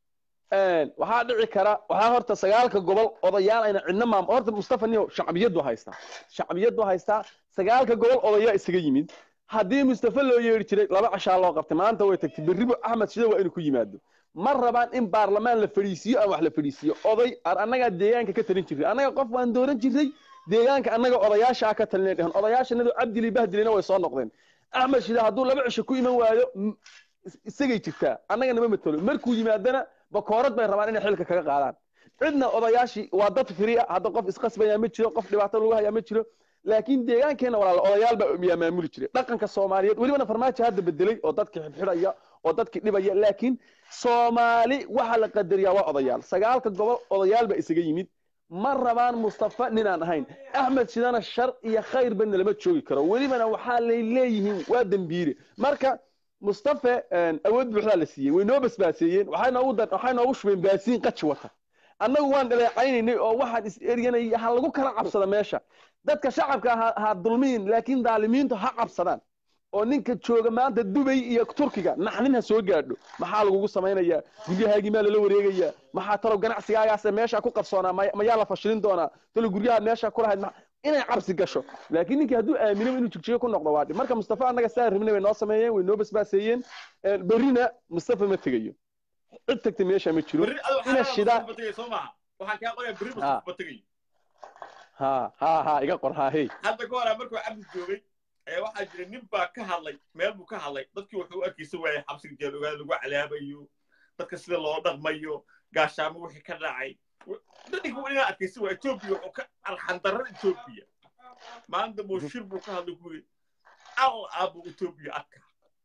waxaa dhici kara waxaa horta sagaalka gobol odayaal ayna cidna maam horta mustafa niyo shacbiyadu haystaa shacbiyadu haystaa sagaalka gobol odayaa isaga yimid haddii mustafa loo yeeri jiray laba cashaa loo qabtay maanta way tagtay berribo axmed shida waa inuu ku yimaado ma rabaan in baarlamaan la fadhiisiiyo aan wax la fadhiisiiyo oday annagaa deegaanka ka talin jirray annaga qof waan dooran jirray deegaanka annaga odayaasha ka talinay dhehen odayaashanadu cabdili bahdilina way soo noqdeen axmed shida hadduu laba cisho ku iman waayo isagay jirtaa annaga nama matalo markuu yimaadana bakoorad bay rabaan inay xilka kaga qaadaan cidna odayaashii waa dad firiya hadda qof isqasbaya ma jiro qof dhibaato lagu hayaa ma jiro laakiin deegaankeena walaala odayaal baa yaa maamuli jiray dhaqanka soomaaliyeed welibana farmaajo hadda bedelay oo dadkii xidhxidhaya oo dadkii dhibaya laakiin soomaali waxa la qadariyaa waa odayaal sagaalka gobol odayaal baa isaga yimid ma rabaan mustafa ninaan ahayn axmed shidana shar iyo khayrba nalama joogi karo welibana waxaa lay leeyihiin waa dembiire marka mustafa awood buuxdaa la siiyey way noo basbaaseeyeen waxay noogu waxay noogu shubeen baasiin qaji wata annagu waan dhaleecaynaynay oo waxaan is eryanay ha lagu kala cabsada meesha dadka shacabka ha ha dulmiin laakiin daalimiintu ha cabsadaan oo ninka jooga maanta dubay iyo turkiga naxnin ha soo gaadho maxaa lagugu samaynayaa guryahaagii maa lala wareegayaa maxaa talow ganacsigaagaas meesha ku qarsoonaa mayaa la fashilin doonaa talow guryaha meesha ku lahayd inay cabsi gasho laakiin ninkii hadduu aamino inuu jigjigo ku noqdo waa dhib marka mustafa annaga saa rabnay way noo sameeyeen way noo basbaaseeyeen berrina mustafa ma tegayo cid tagtay meesha ma jiro ina shidaa waxaan kaa qorayaa berri mustafa tegayo ha ha ha iga qor ha hey hadda ka hora markuu cabdi joogay ee waxaa jira nin baa ka hadlay meel buu ka hadlay dadkii wuxuu u arkaysa waayay xabsiga jeel ogaada lagu calaabayo dadka sida loo dhaqmayo gaashaamo wixii ka dhacay dadinka inaa arkaysa waa etoobiya wuxuu ka arxandarrada etoobiya maanta mooshir buu ka hadlay ku yidhi al aabu etoobiya adka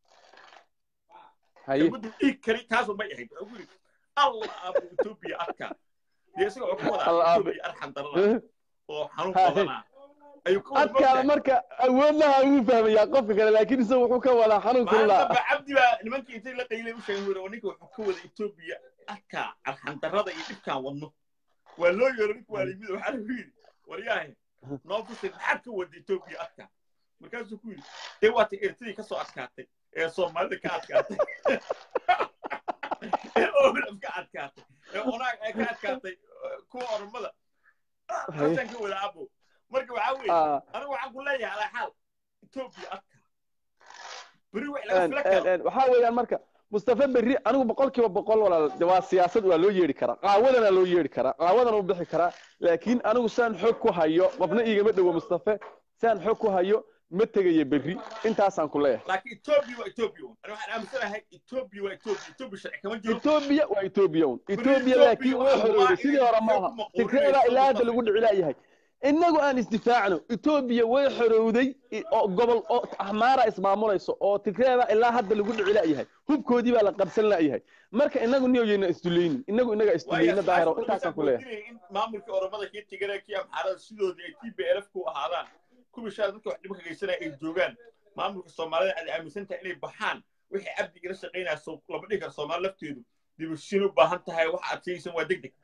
kelmadu dhiig kari taasoo may ahayd wuxuu ku yidhi al aabu etoobiya adka dee isaga wuxuu ka wadaa etoobiya arxandarrada oo xanuun badanaa adkaada marka awoodlaha ugu fahmayaa qofka kale laakiin isaga wuxuu ka wadaa xanuun kulula maanta cabdi baa nimankii intay la qaylay u sheegay wuri ninka wuxuu ka wada etoobiya adka arxandarrada iyo dhibkaan wadno waa loo yeero ninku waa limid waxaa lagu yidhi waryaahe noo fusay maxaad ka wada etoobiya adka markaasuu ku yidhi dee waata eritadii kasoo adkaatay ee soomaalida ka adkaatay ee oraf ka adkaatay ee onaag ee ka adkaatay kuwa oromada taasaan ka wada abo marka waxaa weeye anigu waxaan ku leeyahay alaa xaal etoobiya adka beri wax laga fila karo waxaa weeyaan marka mustafa berri anigu boqolkiiba boqol walaal waa siyaasad waa loo yeedhi karaa qaawadana loo yeedhi karaa qaawadana u bixi karaa laakiin anigu saan xog ku hayo qofna iigama dhowo mustafa saan xog ku hayo ma tegayo berri intaasaan ku leeyahay laakiin etoobiya waa etoobiya un ani waxaan aaminsanahay etoobiya waa etoobiya etoobiya sharci kama jiro etoobiya waa etoobiya un etoobiya laakiin way xorowday sidii hore maaha tigreeda ilaa hadda lagu dhici laayahay innagu aan isdifaacno etoobiya way xorowday oo gobol oo ahmaara ismaamulayso oo tigreeda ilaa hadda lagu dhici la'yahay hubkoodii baa la qabsan la'yahay marka innagu niyoyeyna isdulaynin innagu innaga isdulayna daahiro intaasaan ku leeyahay in maamulkii oromada kii tigre kii amxaarada sidoodii ay t b lf ku ahaadaan kuwii shaa dadka wax dhibka geysanaya ay joogaan maamulka soomaalida aad aaminsan tahay inay baxaan wixii cabdigala shaqaynaya lama dhihi karo soomaali lafteedu dibushin u baahan tahay waxa aad sheegaysan waa deg deg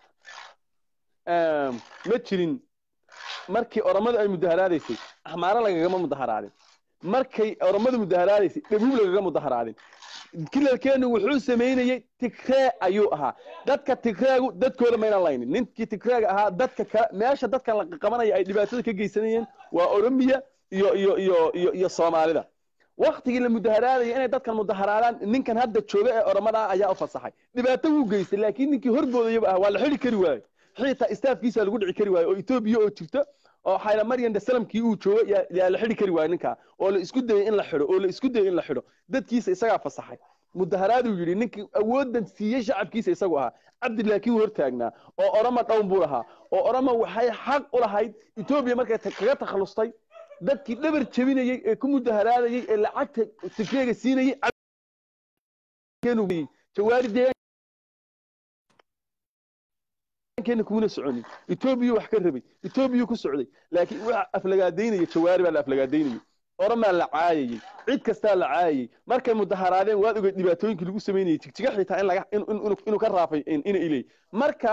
ma jirin markii oromadu ay mudaharaadaysay axmaaro lagagama mudaharaadin markay oromadu mudaharaadaysay dhabuub lagaga mudaharaadin kilalkeenu wuxuu samaynayey tigree ayuu ahaa dadka tigreegu dadkooda maynan laynin ninkii tigreega ahaa dadka kale meesha dadkan la qabanaya ay dhibaatada ka geysanayeen waa oromiya iyo iyo iyo iyo iyo soomaalida waktigii la mudaharaadaya inay dadkan mudaharaadaan ninkan hadda jooga ee oromada ah ayaa u fasaxay dhibaato wuu geystay laakiin ninkii horboodayaba ah waa la xidhi kari waayo xitaa istaafkiisa lagu dhici kari waayo oo etoobiya oo jirta oo xayla maryan dasalamkii uu joogo yaa la xidhi kari waayo ninkaa oo la isku dayay in la xidho oo la isku dayay in la xidho dadkiisa isagaa fasaxay mudaharaaduu yidhi ninkii awoodan siiyey shacabkiisa isagu ahaa cabdi laakiin wuu hortaagnaa oo oroma dhown buu lahaa oo oroma waxay xaq u lahayd etoobiya markay kaga takhallustay dadkii dhabar jebinayey ee ku mudaharaadayey ee lacagta tigreega siinayey jawaari deegaan keena kumuna soconin etoobiya wax ka rabay etoobiya ku socday laakiin waxa aflagaadaynaya jawaari baa la aflagaadaynayay oromaa la caayayey cid kastaa la caayayey markay mudaharaadeen waad ogeyd dhibaatooyinkii lagu samaynayay jigjiga xitaa in laga inuu ka raafay ina ilay marka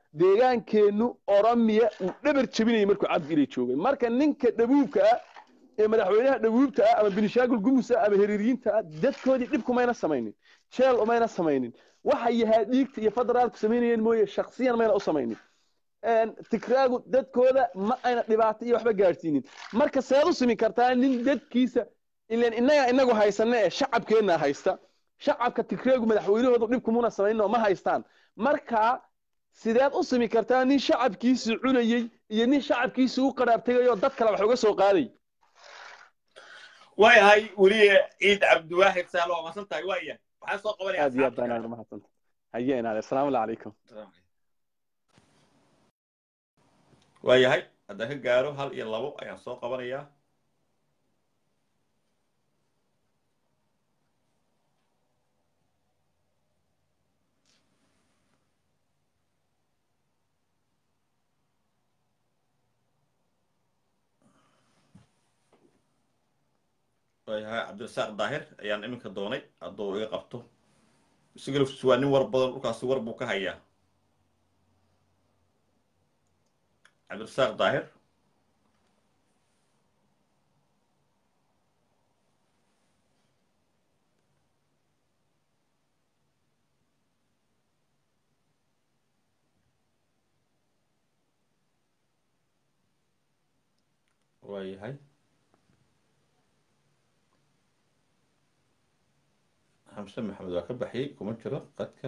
deegaankeennu oromiya uu dhabar jebinayay markuu cabdi ilay joogay marka ninka dhabuubka ah ee madaxweynaha dhaguubta ah ama binishaagul gumus ah ama hiriiriyiinta ah dadkoodii dhib kumayna samaynin jeel umayna samaynin waxay yahaa dhiigta iyo federaalku samaynayeen mooye shaksiyan mayna u samaynin tigraagu dadkooda ma ayna dhibaato iyo waxba gaadhsiinin marka seed u simi kartaa nin dadkiisa ilan innaga inagu haysana ee shacabkeenna haysta shacabka tigraagu madaxweynahoodu dhib kumuna samaynin oo ma haystaan marka sideed u simi kartaa nin shacabkiisii cunayey iyo nin shacabkiisii u qaraabtegay oo dad kale wax uga soo qaaday waayahay weliye ciid cabdiwaaxid sahlo waa masan tahay waaya waxaan soo qabanaya aad iyo aad baan aad umahadsanta haye inaade asalaamu calaykum waayahay haddaan ka gaaro hal iyo labo ayaan soo qabanayaa waayahay cabdirasaaq daahir ayaan iminka doonay hadduu iga qabto isaga laftiisu waa nin war badan dhulkaasi war buu ka hayaa cabdirasaaq daahir waayahay xamse maxamed waa ka baxiyey kuma jiro qadka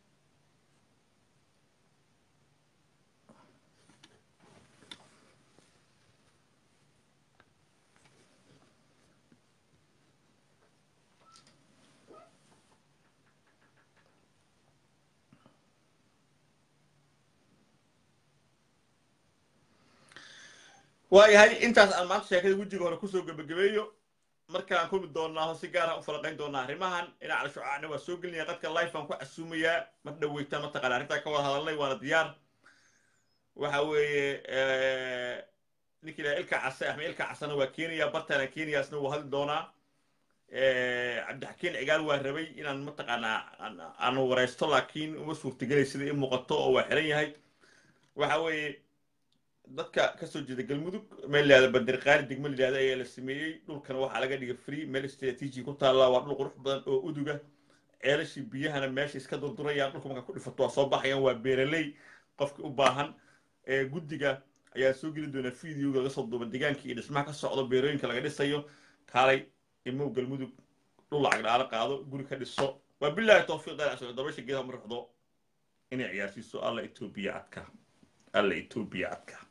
waayahay intaas aan maanta sheekada wejiga hore kusoo gebagabeeyo markaan kulmi doonaa si gaar ah u falaqayn doonaa arrimahan dhinaca shucaacna waa soo gelinaya qadka life aan ku casuumayaa mar dhaweyta mataqana arrintaa ka wada hadalnay waana diyaar waxa weeye ninkii ilaha ilka case axmed ilka casena waa keenaya bartaana keenaya isna wuu hadli doonaa cabdixakiin cigaal waa rabay inaan mataqaanaa aanu waraysto laakiin uma suurtagelay sida i muuqato oo waa xiran yahay waxa weeye dadka kasoo jeeda galmudug meel layihahda bandirqaali degmo layihahda ayaa la sameeyey dhulkana waxaa laga dhigay free meel strategy ku taalla waa dhul qurux badan oo uduga ceelashii biyahana meesha iska durdurayaan dhulka markaa ku dhifato waa soo baxayaan waa beeraley qofki u baahan guddiga ayaa soo geli doonaa videoga laga soo duuba deegaankii iyo dhismaha ka socdo beerooyinka laga dhisayo kaalay imow galmudug dhul lacag dhaala qaado guri ka dhiso waa bilaahi tawfiiq dalac dabasha geedaha ma ruxdo inay ciyaarsiiso alla etoobiya adka alla etoobiya adka